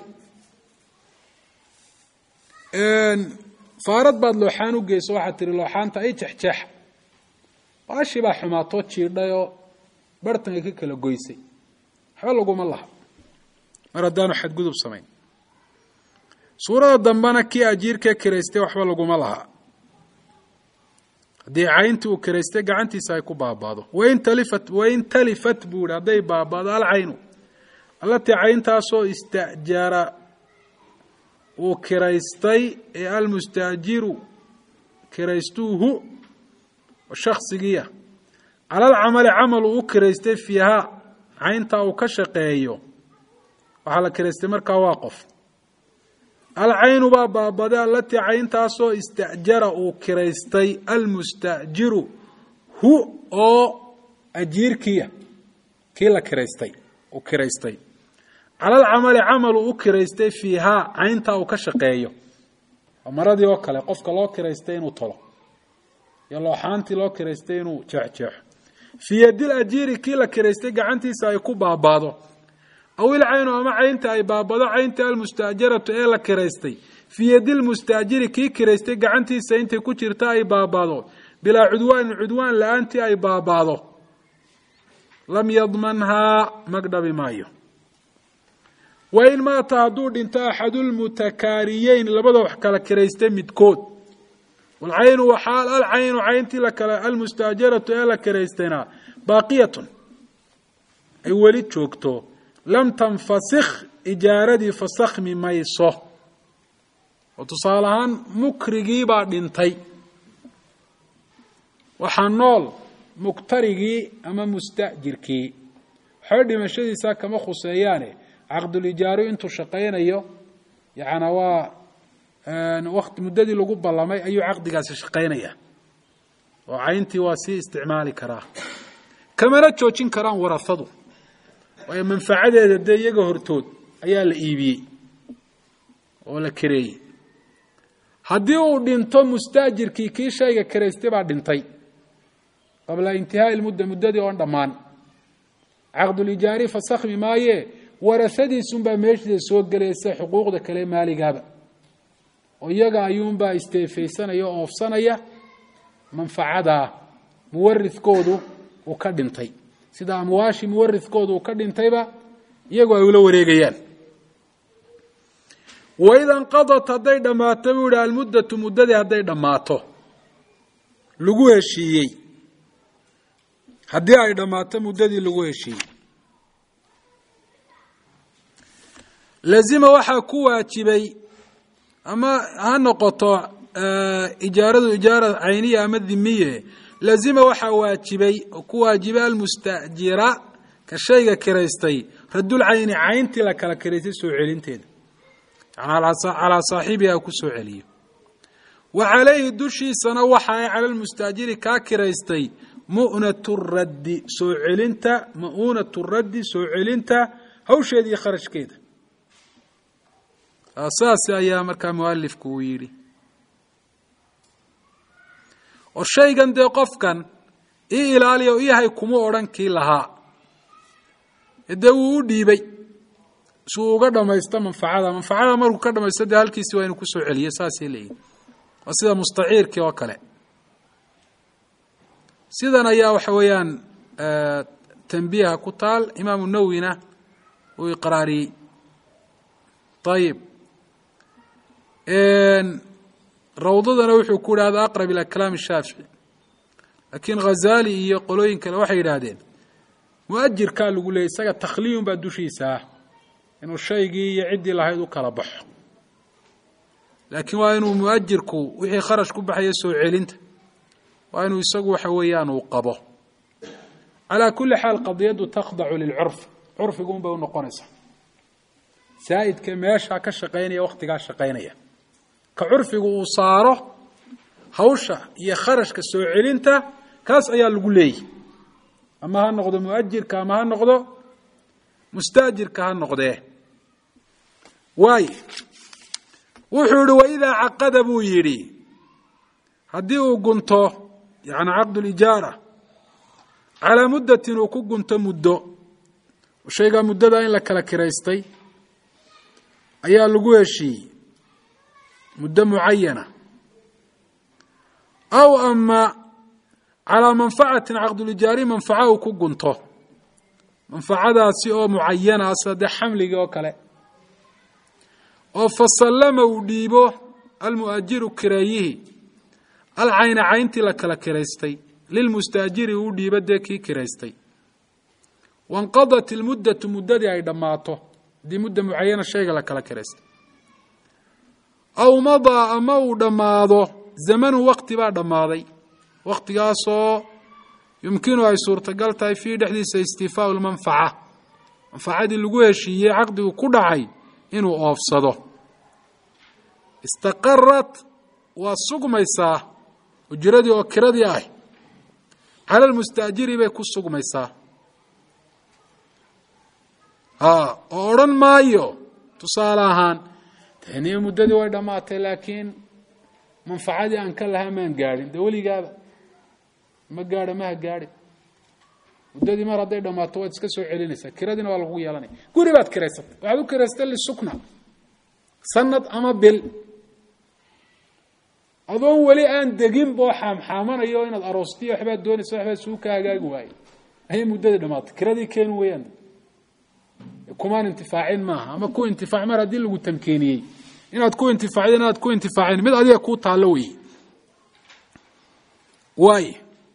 faarad baad looxaan u geyso waxaad tihi looxaanta ay jexjeexa baashii baa xumaatoo jiidhayoo bartanka ka kala goysay waxba laguma laha mar haddaanu xadgudub samayn suurada dambena kii ajiirkee kiraystay waxba laguma laha haddii cayntii uu kiraystay gacantiisa ay ku baabaado wain talifat wain talifat buu ihi hadday baabaado alcaynu allatii cayntaasoo istajara uu kiraystay ee almustaajiru kiraystuuhu shaksigiia cala alcamali camal uu u kiraystay fiihaa cayntaa uu ka shaqeeyo waxaa la kiraystay markaa waa qof alcaynu baa baabaday allatii cayntaasoo istajara uu kiraystay almustaajiru hu oo ajiirkiia kii la kiraystay uu kiraystay cala alcamali camal uu u kiraystay fiihaa cayntaa uu ka shaqeeyo maradii oo kale qofka loo kiraystay inuu tolo iyo looxaantii loo kiraystay inuu jeexjeexo fii yadil ajiiri kii la kiraystay gacantiisa ay ku baabaado aw ilcaynu ama caynta ay baabado caynta almustaajaratu ee la kiraystay fii yadil mustaajiri kii kiraystay gacantiisa intay ku jirta ay baabaado bilaa cudwaanin cudwaan la-aantii ay baabaado lam yadmanhaa magdhabi maayo wain maata hadduu dhinto axadulmutakaariyeyn labada wax kala kiraystay midkood walcaynu waxaal alcaynu cayntii lakala almustaajaratu ee la kiraystayna baaqiyatun ay weli joogto lam tanfasikh ijaaradii fasakhmi mayso oo tusaale ahaan mukrigiibaa dhintay waxaa nool muktarigii ama mustajirkii waxba dhimashadiisa kama khuseeyaane caqdulijaaru intuu shaqaynayo yaana waa waqti muddadii lagu ballamay ayuu caqdigaasi shaqaynaya oo cayntii waa sii isticmaali karaa kamana joojin karaan warahadu waayo manfacadeeda dee iyaga hortood ayaa la iibiyey oo la kareeyey haddii uu dhinto mustaajirkii kii shayga karaystay baa dhintay qabla intihaai lmudda muddadii oon dhammaan caqdulijaari fasakhmi maaye warasadiisunbaa meeshiida soo gelaysa xuquuqda kale maaligaaba oo iyaga ayuunbaa isteefaysanaya oo oofsanaya manfacadaa muwarithkoodu uu ka dhintay sida amwaashii muwarithkoodu uu ka dhintayba iyagu ay ula wareegayaan waida inqadat hadday dhammaato buu yihi almuddatu muddadii hadday dhammaato lagu heshiiyey haddii ay dhammaato muddadii lagu heshiiyey lazima waxaa ku waajibay ama ha noqoto ijaaradu ijaara cayniya ama dhimiye lazima waxaa waajibay oo ku waajibay almustajira ka shayga kiraystay radulcayni cayntii la kala kiraystay soo celinteeda yani calaa saaxibiha ku soo celiyo wa calayhi dushiisana waxa ay cala lmustaajiri kaa kiraystay mu'natu raddi soo celinta ma'uunatu raddi soo celinta hawsheeda iyo kharashkeeda saas ayaa markaa mualifku uu yidhi oo shaygan dee qofkan ii ilaaliya ii hay kuma odhan kii lahaa dee wuu u dhiibay si uu uga dhamaysto manfacada manfacada markuu ka dhamaysto dee halkiisi waa inu kusoo celiyo saasay leeyihin waa sida mustaciirkii oo kale sidan ayaa waxa weeyaan tanbiiha ku taal imaamu nawwina uu iqraariyey ayib rawdadana wuxuu ku yidhahda aqrab ila kalaam shaafici laakiin khazali iyo qolooyin kale waxay yidhaahdeen muajirkaa lagu leeyay isaga takhliyun baa dushiisa ah inuu shaygii iyo ciddii lahayd u kala baxo laakiin waa inuu muajirku wixii kharash ku baxaya soo celinta waa inuu isagu waxa weeyaan uu qabo calaa kulli xaal qadiyaddu takhdacu lilcurf curfigu un bay unoqonaysaa saa'idka meeshaa ka shaqaynaya wakhtigaa shaqaynaya ka curfigu uu saaro hawsha iyo kharashka soo celinta kaas ayaa lagu leeyahy ama ha noqdo muajirka ama ha noqdo mustaajirka ha noqdee waay wuxuu yihi waidaa caqada buu yidhi haddii uu gunto yani caqdulijaara calaa muddatin uu ku gunto muddo shaygaa muddada in la kala kiraystay ayaa lagu heshiiyey muddo mucayana aw ama calaa manfacatin caqdulijaari manfaca uu ku gunto manfacadaasi oo mucayana ah sida dee xamligii oo kale oo fasallama uu dhiibo almu'ajiru kireeyihii alcayna cayntii la kala kiraystay lilmustaajiri uu dhiibo dee kii kiraystay wainqadat ilmuddatu muddadii ay dhammaato haddii mudda mucayana shayga la kala kiraystay aw madaa ama uu dhammaado zamanu waqti baa dhammaaday waqtigaasoo yumkinu ay suurtagal tahay fiihi dhexdiisa istifaau lmanfaca manfacadii lagu heshiiyey caqdigu ku dhacay inuu oofsado istaqarat waa sugmaysaa ujiradii oo kiradii ah cala lmustaajiri bay ku sugmaysaa oo odhan maayo tusaale ahaan taniyo muddadii way dhammaatay laakiin manfacadii aan ka lahaa maan gaadhin dee weligaaba ma gaadha maha gaadhi muddadii mar hadday dhammaato waad iska soo celinaysaa kiradiina waa lagu yeelanaya guri baad kiraysatay waxaad u kiraystay lisukna sanad ama bil adoon weli aan degin boo xaamxaamanayo inaad aroostiyo waxbaad doonaysa waxbaad suu ka hagaagi waaye ayay muddadii dhamaatay kiradii keeni weeyaan kumaan intifaacin maaha ama ku intifaac mar haddii lagu tamkeeniyey inaad ku intifaacdo inaad ku intifaacin mid adiga kuu taallo wey waay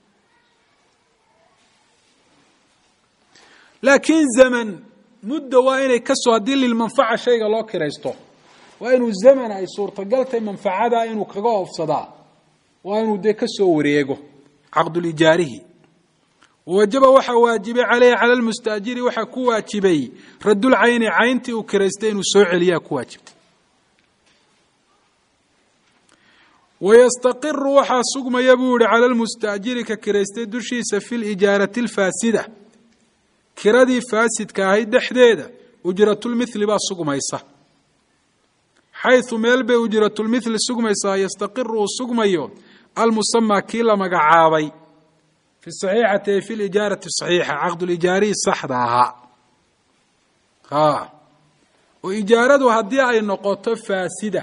laakiin zaman mudda waa inay kasoo haddii lilmanfaca shayga loo kiraysto waa inuu zaman ay suurtagaltay manfacada inuu kaga oofsadaa waa inuu dee ka soo wareego caqdulijaarihi wajaba waxaa waajibay caleyhi cala lmustaajiri waxaa ku waajibay radulcayni cayntii uu kiraystay inuu soo celiyaa ku waajibtay wayastaqiru waxaa sugmaya buu yihi cala lmustaajiri ka kiraystay dushiisa fi lijaarati alfaasida kiradii faasidka ahayd dhexdeeda ujratulmithli baa sugmaysa xayثu meel bay ujratulmithli sugmaysaa yastaqiru uu sugmayo almusamaa kii la magacaabay fi saxiixati ay fi lijaarati saxiixa caqdulijaarihi saxda ahaa a oo ijaaradu haddii ay noqoto faasida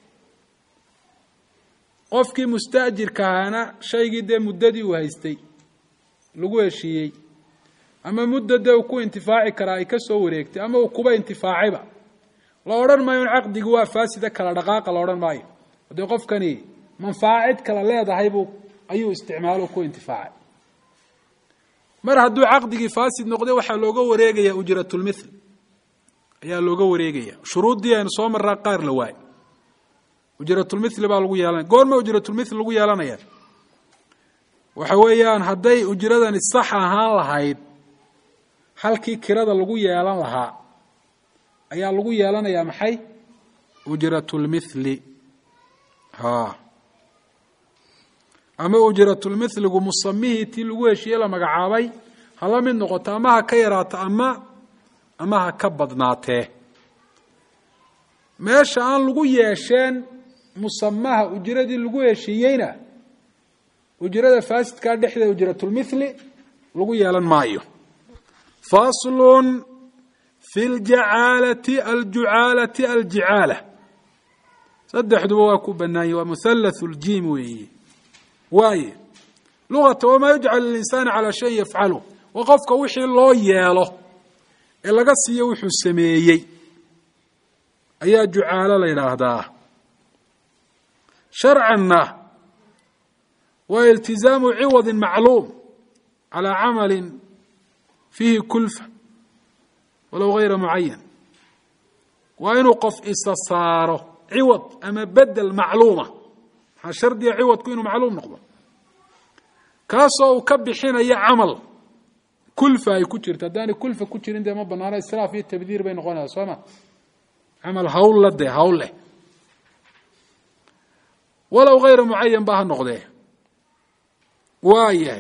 qofkii mustaajirka ahaana shaygii dee muddadii uu haystay lagu heshiiyey ama mudda dee uu ku intifaaci karaa ay ka soo wareegtay ama uu kuba intifaacayba la odhan maayo in caqdigi waa faasida kala dhaqaaqa la odhan maayo dee qofkani manfaca cid kala leedahay buu ayuu isticmaalo ku intifaacay mar hadduu caqdigii faasid noqday waxaa looga wareegaya ujratulmithl ayaa looga wareegaya shuruuddii aynu soo maraa qaar la waay ujratulmithli baa lagu yeelanaya goorma ujratulmithl lagu yeelanaya waxa weeyaan hadday ujradani sax ahaan lahayd halkii kirada lagu yeelan lahaa ayaa lagu yeelanayaa maxay ujratulmithli ha ama ujratulmithligu musamihii tii lagu heshiiye la magacaabay hala mid noqoto ama ha ka yaraato ama ama ha ka badnaatee meesha aan lagu yeesheen musamaha ujradii lagu heshiiyeyna ujrada faasidkaa dhexdeeda ujratulmithli lagu yeelan maayo faslun fi ljacaalati aljucaalati aljicaala saddexduba waa ku banaanye waa muhallathu ljiim weeye waaye luqata wamaa yujcal lilinsaani calaa shayin yafcalu waa qofka wixii loo yeelo ee laga siiyo wuxuu sameeyey ayaa jucaalo la yidhaahdaa sharcanna waa iltizaamu ciwadin macluum calaa camalin fiihi kulfa walow gayra mucayan waa inuu qof isa saaro ciwad ama bedel macluuma maxaa shardiga ciwadku inuu macluum noqdo kaasoo uu ka bixinayo camal kulfa ay ku jirto haddaanay kulfa ku jirin dee ma banaano israaf iyo tabdiir bay noqonaysaa soo ma camal hawlla dee hawl leh walow hayra mucayan ba ha noqdee waa yahay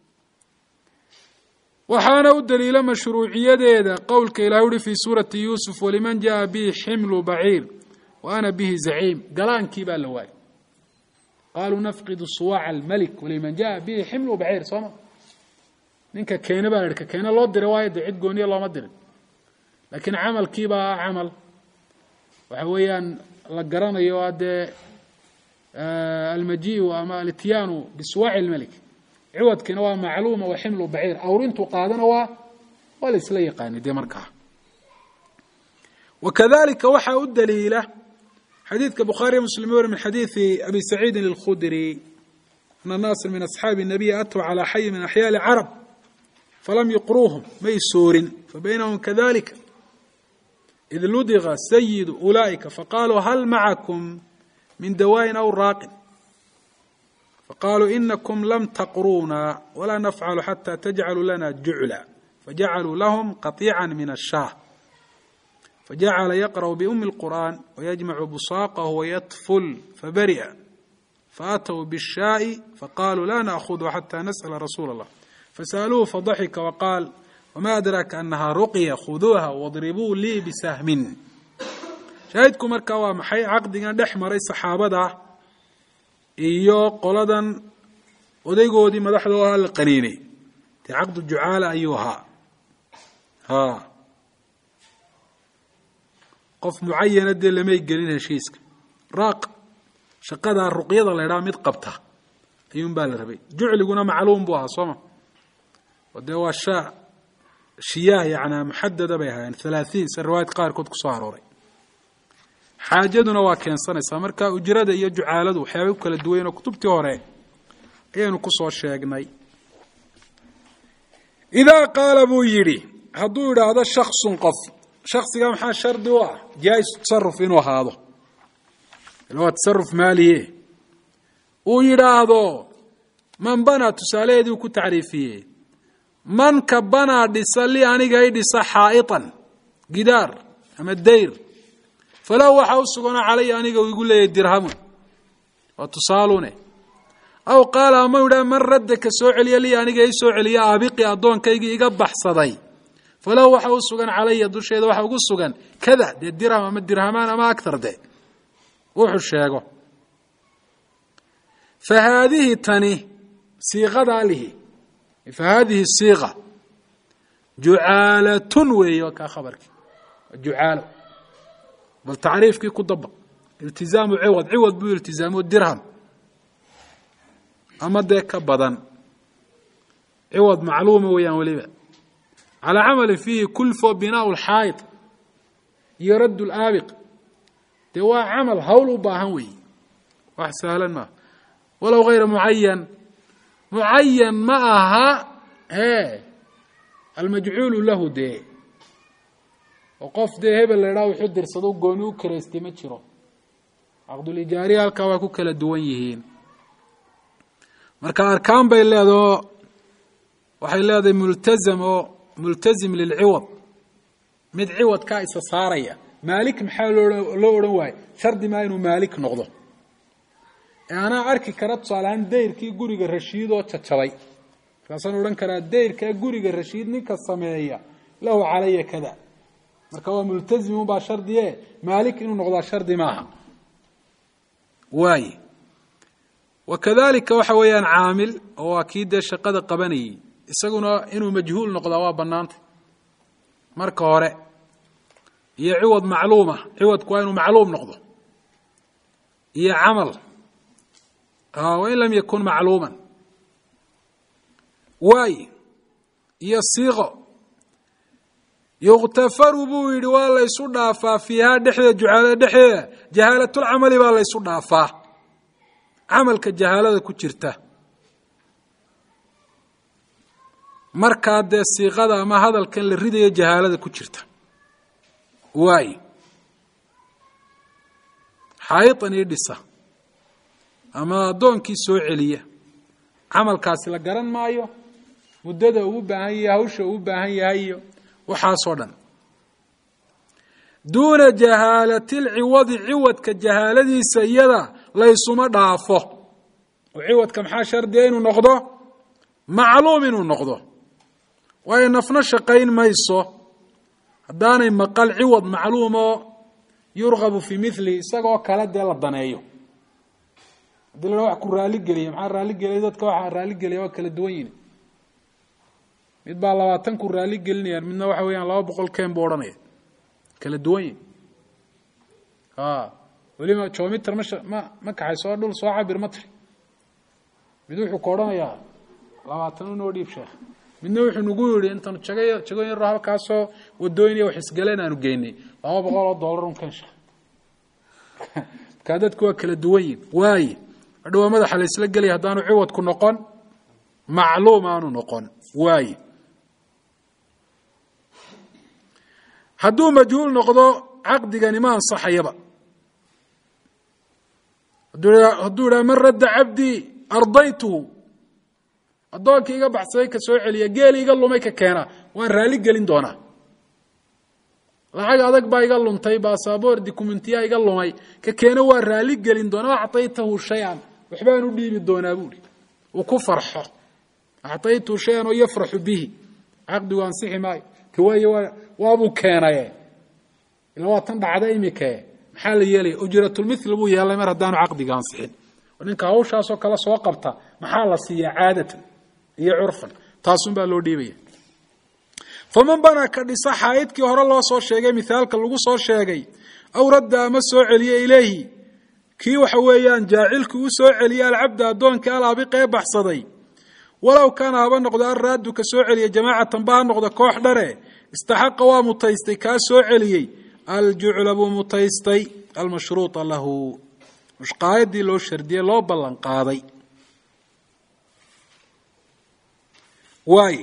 waxaana u daliila mashruuciyadeeda qowlka ilahi uhi fii suurati yuusuf waliman jaءa bihi ximlu baciir wa ana bihi zaciim galaankii baa la waayay qaaluu nafqidu suwaaca almelik waliman jaءa bihi ximlu baciir sooma ninka keene baa la ka keene loo diray waayo dee cid gooniya looma dirin laakiin camalkiibaa ah camal waxa weeyaan la garanayo a dee almajiu ama alityaanu bisuwaaci lmelik ciwadkiina waa macluuma wa ximlu baciir awrintuu qaadana waa waa la isla yaqaani dee markaa wakadalika waxaa u daliila xadiidka bukhaariy muslim weri min xadiidi abi saciidin اlkhudri ana naasa min asxaabi الnabiy atuu calى xayi min axyaa lcarab falam yuqruuhum may soorin fabaynahum kadalika id ludiga sayidu ulaa'ika faqaaluu hal macakum min dawaayin aw raaqin faqaaluu inakum lam taqruuna walaa nafcalu xata tajcaluu lana jucla fajacaluu lahum qaطiica min ashaah fajacala yaqrأu biumi اlqur'an wayajmacu busaaqahu wayatful fabari'a faatw bالshaaءi faqaluu la nأkhudhu xata nasأla rasuula اllah fasأaluuhu fadaxika waqaal wma adraaka anaha ruqya khuduuha wadribuu lii bisahmin shaahidku markaa waa maxay caqdigan dhex maray saxaabada iyo qoladan odaygoodii madaxdoo ahaa la qaniinay dee caqdu jucaala ayuu ahaa ha qof mucayana dee lamay gelin heshiiska raaq shaqadaa ruqyada la ydhaha mid qabta ayuun baa la rabay jucliguna macluum buu ahaa sooma oo dee waa shaa shiyaah yanaa muxadada bay ahaayeen halaahiin se riwaayad qaarkood ku soo arooray xaajaduna waa keensanaysaa marka ujrada iyo jucaaladu waxyaabay ku kala duwayen oo kutubtii hore ayaynu ku soo sheegnay idaa qaala buu yidhi hadduu idhaahdo shaksun qof shaksiga maxaa shardi u ah jaa-is tasaruf inuu ahaado ila waa tasaruf maaliye uu yidhaahdo man banaa tusaalaheedii uu ku tacriifiyey manka banaa dhisa li aniga i dhisa xaa'itan gidaar ama dayr falahu waxaa u suganoo calaya aniga uu igu leeyahy dirhamun waa tusaalune aw qaala ama idhaa man radda ka soo celiya li aniga i soo celiya aabiqi addoonkaygii iga baxsaday falahu waxa u sugan calaya dusheeda waxa ugu sugan kada dee dirham ama dirhamaan ama aktar de wuxuu sheego fa haadihi tani siiqadaa lihi fa haadihi siiqa jucaalatun weeye waa kaa khabarkii waa jucaalo bal tacriifkii ku daba iltizaamu ciwad ciwad buu iltizaamo dirham ama dee ka badan ciwad macluuma weeyaan weliba calaa camalin fiihi kulfo binaau lxaayid iyo radd laabiq dee waa camal hawl u baahan weeye wax sahlan maaha walow hayra mucayan mucayan ma aha e almajcuulu lahu dee oo qof dee hebel la idhaha wuxuu dirsado gooni u karaystay ma jiro caqdulijaariya halkaa waa ku kala duwan yihiin marka arkaan bay leedaho waxay leedahay multazam oo multazim lilciwad mid ciwadkaa isa saaraya maalik maxaa loo odhan waaye shardi maa inuu maalik noqdo ee anaa arki kara tusaaleahaan dayrkii guriga rashiid oo jajabay markaasaan odhan karaa dayrkaa guriga rashiid ninka sameeya lahu calaya kada marka waa multazimun baa shardiye maalik inuu noqdaa shardi maaha waay wa kadalika waxa weeyaan caamil oo waa kii dee shaqada qabanayey isaguna inuu majhuul noqdaa waa bannaantay marka hore iyo ciwad macluuma ciwadku waa inuu macluum noqdo iyo camal wain lam yakun macluuman waay iyo siiqo yukhtafaru buu yidhi waa la ysu dhaafaa fiihaa dhexdeeda jucaalada dhexdeeda jahaalatulcamali baa la ysu dhaafaa camalka jahaalada ku jirta markaa dee siiqada ama hadalkan la ridayo jahaalada ku jirta waay xaayitan ii dhisa ama addoonkii soo celiya camalkaasi la garan maayo muddada uu u baahan yahay hawsha uu u baahan yahay iyo waxaasoo dhan duuna jahaalati lciwadi ciwadka jahaaladiisa iyada laysuma dhaafo oo ciwadka maxaa shardiya inuu noqdo macluum inuu noqdo waayo nafna shaqayn mayso haddaanay maqal ciwad macluumoo yurgabu fii milihi isagoo kale dee la daneeyo haddii la wax ku raaligeliya maxaa raaligeliya dadka waxaa raaligeliya waa kala duwan yihin mid baa labaatan ku raali gelinayaan midna waxa weeyaan laba boqol keen buu odhanaya kala duwan yihin weliba jomitr ma ma ma kaxay soo dhul soo cabir ma tiri mid wuxuu ka odhanayaa labaatan unoo dhiib sheekh midna wuxuu nagu yihi intaanu jaga jago yaro halkaasoo wadooyin wax isgaleen aanu geynay laba boqol oo dollar un keen sheekh markaa dadku waa kala duwan yihin waaye hadhowaa madaxa la isla gelaya haddaanu ciwadku noqon macluum aanu noqon waaye hadduu majhuul noqdo caqdigani ma ansaxayaba hadduu idhaha man radda cabdii ardaytuhu addoonkii iga baxsaday ka soo celiya geeli iga lumay ka keena waan raali gelin doonaa lacag adag baa iga luntay basaboor documentiya iga lumay ka keena waan raali gelin doonaa acطaytahu shay-an waxbaan u dhiibi doonaa buuhi uu ku farxo acطaytuhu shay-an oo yafraxu bihi caqdigu ansixi maayo waayo waabuu keenaye ila waa tan dhacda imikae maxaa la yeelaya ujratulmithli buu yeelay mar haddaanu caqdiga ansixin ninka hawshaasoo kale soo qabta maxaa la siiyaa caadatan iyo curfan taasun baa loo dhiibaya faman banaa ka dhisa xaa'idkii hore loo soo sheegay mithaalka lagu soo sheegay aw radda ama soo celiye ilayhi kii waxa weeyaan jaacilkii u soo celiyey alcabda addoonkii alaabiqee baxsaday walow kaana haba noqdo alraaddu ka soo celiya jamaacatan ba ha noqdo koox dhare istaxaqa waa mutaystay kaa soo celiyey aljucla buu mutaystay almashruuطa lahu mushqaayadii loo shardiyey loo ballan qaaday waay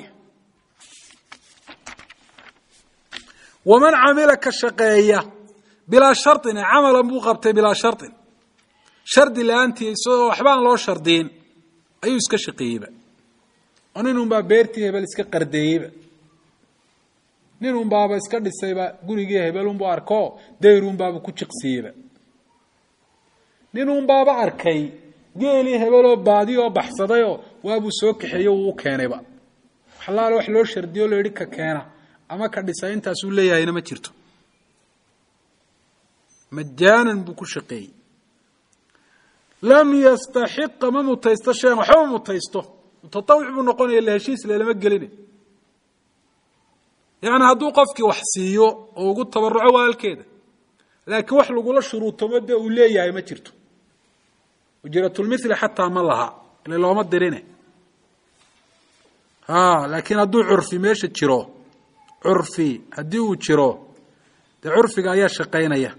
waman camila ka shaqeeya bilaa sharin camalan buu qabtay bilaa sharin shardi la-aantii isagoo waxbaan loo shardiyin ayuu iska shaqeeyeyba oo nin un baa beertii hebel iska qardeeyeyba nin un baaba iska dhisayba gurigii hebel unbu arko dayrun baaba ku jiqsiiyeyba nin un baaba arkay geelii hebeloo baadi oo baxsadayoo waabuu soo kaxeeyo uu u keenayba waxlaale wax loo shardiyo o la yihi ka keena ama ka dhisa intaasuu leeyahayna ma jirto majaanan buu ku shaqeeyey lam yastaxiqa ma mutaysto shayan waxba ma mutaysto mutatawic buu noqonaya la heshiis lelama gelina yacni hadduu qofkii wax siiyo oo ugu tabaruco walaalkeeda laakiin wax lagula shuruutomo dee uu leeyahay ma jirto ujratulmithli xataa ma laha ile looma dirine a laakiin hadduu curfi meesha jiro curfi haddii uu jiro dee curfiga ayaa shaqaynaya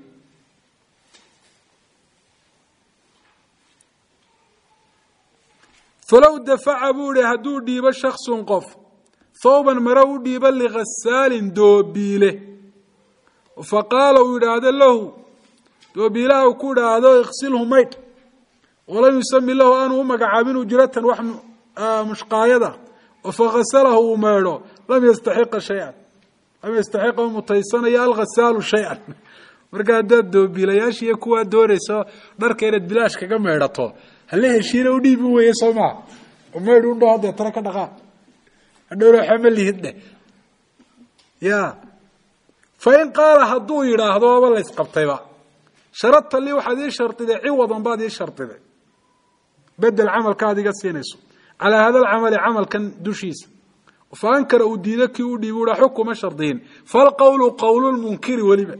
falow dafaca buu ihi hadduu dhiibo shaksun qof thawban mare u dhiibo likhasaalin doobiile fa qaala uu yidhaahdo lahu doobiilaha uu ku idhaahdo iksilhu maydh walam yusami lahu aanu u magacaabin ujratan wax mushqaayada oo fakhasalahu uu maydho lam yastaxiqa shay-an lam yastaxiqa u mutaysanayo alkhasaalu shay-an marka haddaad doobiilayaashiiyo kuwaa doonayso dharka inaad bilaash kaga maydhato hala heshiina u dhiibi weye soo maa oo maydh u dhaho deetana ka dhaqaaq hadhowna waxba ma lihid dheh ya fa in qaala hadduu yidhaahdo aba la ysqabtayba sharadta lii waxaad ii shardiday ciwadan baad ii shardiday bedel camalka aad iga siinayso calaa hada alcamali camalkan dushiisa fa ankara uu diido kii u dhiibi uha xukuma shardiyin falqowlu qowlulmunkiri weliba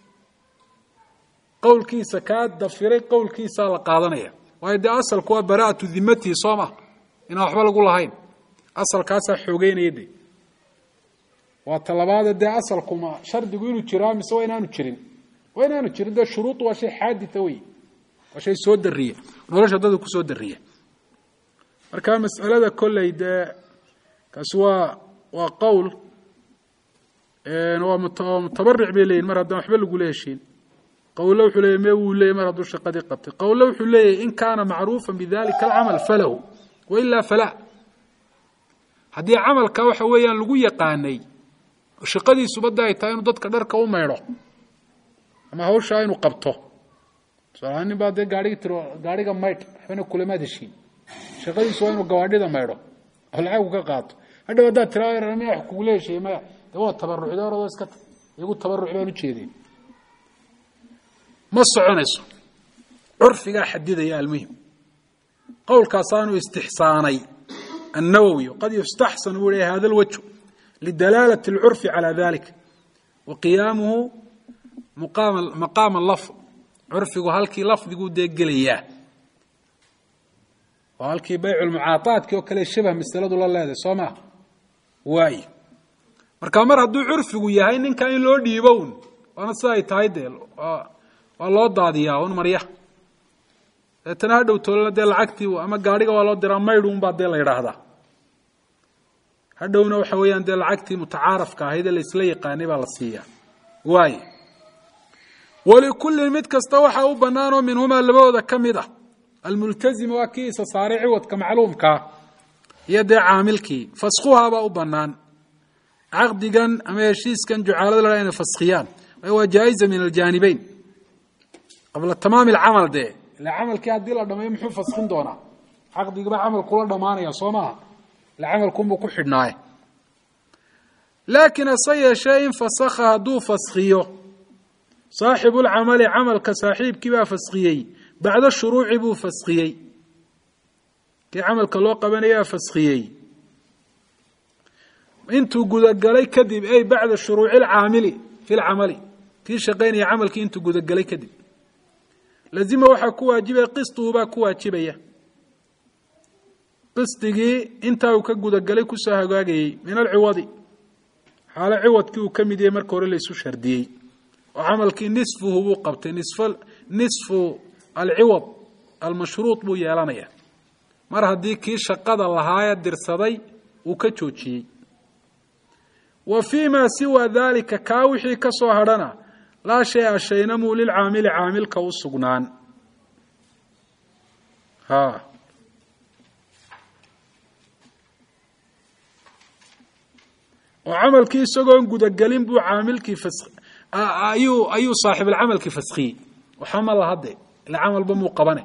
qowlkiisa kaa dafiray qowlkiisaa la qaadanaya waayo dee asalku waa baraatu dimatihi soo ma inaan waxba lagu lahayn asalkaasaa xoogeynaya de waa talabaade dee asalkuma shardigu inuu jiraa mise waa inaanu jirin waa inaanu jirin dee shuruudu waa shay xaadita wey waa shay soo dariya nolosha dadka kusoo dariya marka mas'alada kolley dee kaasi waa waa qowl waa mutabaric bay leyihin mar haddaan waxba lagula heshiin qowle wuxuu leeyay me wuu leeyay mar hadduu shaqadii qabtay qowle wuxuu leeyahy in kaana macruufa bidalika alcamal falahu wailaa falaa haddii camalka waxa weeyaan lagu yaqaanay oo shaqadiisuba da ay tahay inuu dadka dharka u maydho ama hawshaa inuu qabto tusaalahaan nin baa dee gaarhigi tiro gaarhiga maydh waxbana kulamaad heshiin shaqadiisu waa inuu gawaadhida maydho oo lacagu ka qaato hadhow haddaad tiraa maya wax kugula heshiiyey maya dee waa tabarucda oradoo iska ta iyagu tabaruc baan ujeedeen ma soconayso curfigaa xadidaya almuhim qowlkaasaanu istixsaanay النwwي qad يustaxsan buu hi hada اlwجه lidalaalة الcurfi عalى dalik wa qiyaamuhu maqaama lafظ curfigu halkii lafdiguu dee gelayaa oo halkii bayc mucaaطaadkii oo kale shabh masaladu la leedahay soo ma waay marka mar hadduu curfigu yahay ninka in loo dhiibo un waana sida ay tahay dee waa loo daadiyaa un marya deetana ha dhow toolana dee lacagtii ama gaadhiga waa loo diraa maydh un baa dee la yidhaahdaa hadhowna waxa weeyaan dee lacagtii mutacaarafka ahayd ee laisla yaqaanay baa la siiyaa waay walikullin mid kasta waxaa u banaanoo minhumaa labadooda ka mid ah almultazima waa kii isa saaray ciwadka macluumkaa iyo dee caamilkii faskhuhaabaa u banaan caqdigan ama heshiiskan jucaalada la inay faskhiyaan waa jaa-iza min aljaanibeyn qabla tamaami alcamal dee ila camalkii haddii la dhameeyo muxuu faskin doonaa caqdigiba camal kula dhamaanaya soo maaha ila camalkunbuu ku xidhnaaye laakiin hase yeeshee in fasakha hadduu faskhiyo saaxibulcamali camalka saaxiibkii baa faskhiyey bacda shuruuci buu faskhiyey kii camalka loo qabanayaa faskiyey intuu gudagalay kadib ay bacda shuruuci lcaamili fi lcamali kii shaqaynaya camalkii intuu gudagalay kadib lazima waxaa ku waajibaya qistuhu baa ku waajibaya qisdigii intaa uu ka gudagalay kusoo hagaagayey min alciwadi xaalo ciwadkii uu ka mid yahay marka hore laysu shardiyey oo camalkii nisfuhu buu qabtay nisfu alciwad almashruud buu yeelanaya mar haddii kii shaqada lahaayee dirsaday uu ka joojiyey wa fii maa siwa daalika kaa wixii ka soo hadhana laa shay-a shaynamuu lilcaamili caamilka u sugnaan ha oo camalkii isagoon gudagelin buu caamilkii fas ayuu ayuu saaxiibulcamalkii faskiyey waxba ma lahade ila camalba muu qabane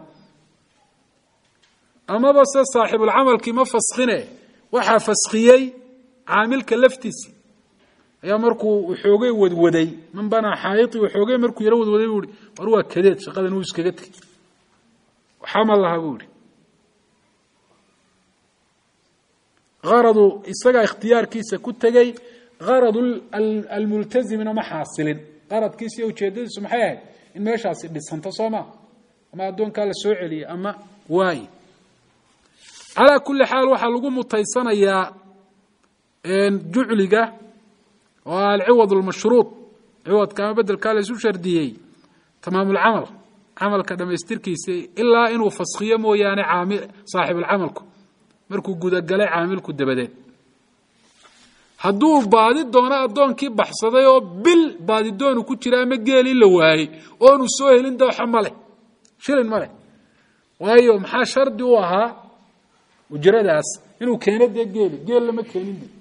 amaba se saaxibulcamalkii ma faskine waxaa faskiyey caamilka laftiisi ayaa markuu waxoogay wadwaday man banaa xaayii waxoogay markuu yaro wadwaday buu ihi war waa kadeed shaqadan wuu iskaga tegey waxba ma laha buu ihi aradu isagaa ikhtiyaarkiisa ku tegey aradu almultazimina ma xaasilin qaradkiisa iyo ujeedadiisu maxay ahayd in meeshaasi dhisanto soo ma ama addoonkaa la soo celiyey ama waaye calaa kulli xaal waxaa lagu mutaysanayaa jucliga oo alciwad lmashruud ciwadka ama bedelkaa la isu shardiyey tamaamulcamal camalka dhamaystirkiisa ilaa inuu faskiyo mooyaane saaxibulcamalku markuu gudagalay caamilku dabadeed hadduu baadi doono addoonkii baxsaday oo bil baadidoonu ku jira ama geelii la waayey oonu soo helin dooxa ma leh shilin ma leh waayo maxaa shardi u ahaa ujradaas inuu keeno dee geeli geel lama keenin de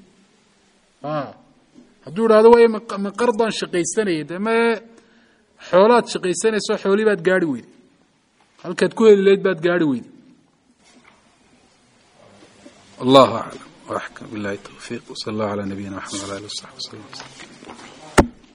hadduu idhahdo way ma qardaan shaqaysanayay de me xoolaad shaqaysanayso xoolii baad gaari weyday halkaad ku heli lahayd baad gaari weyday الله أعلم وأحكم بالله التوفيق وصلى الله على نبينا محمد وعلى آله وصحبه وسلم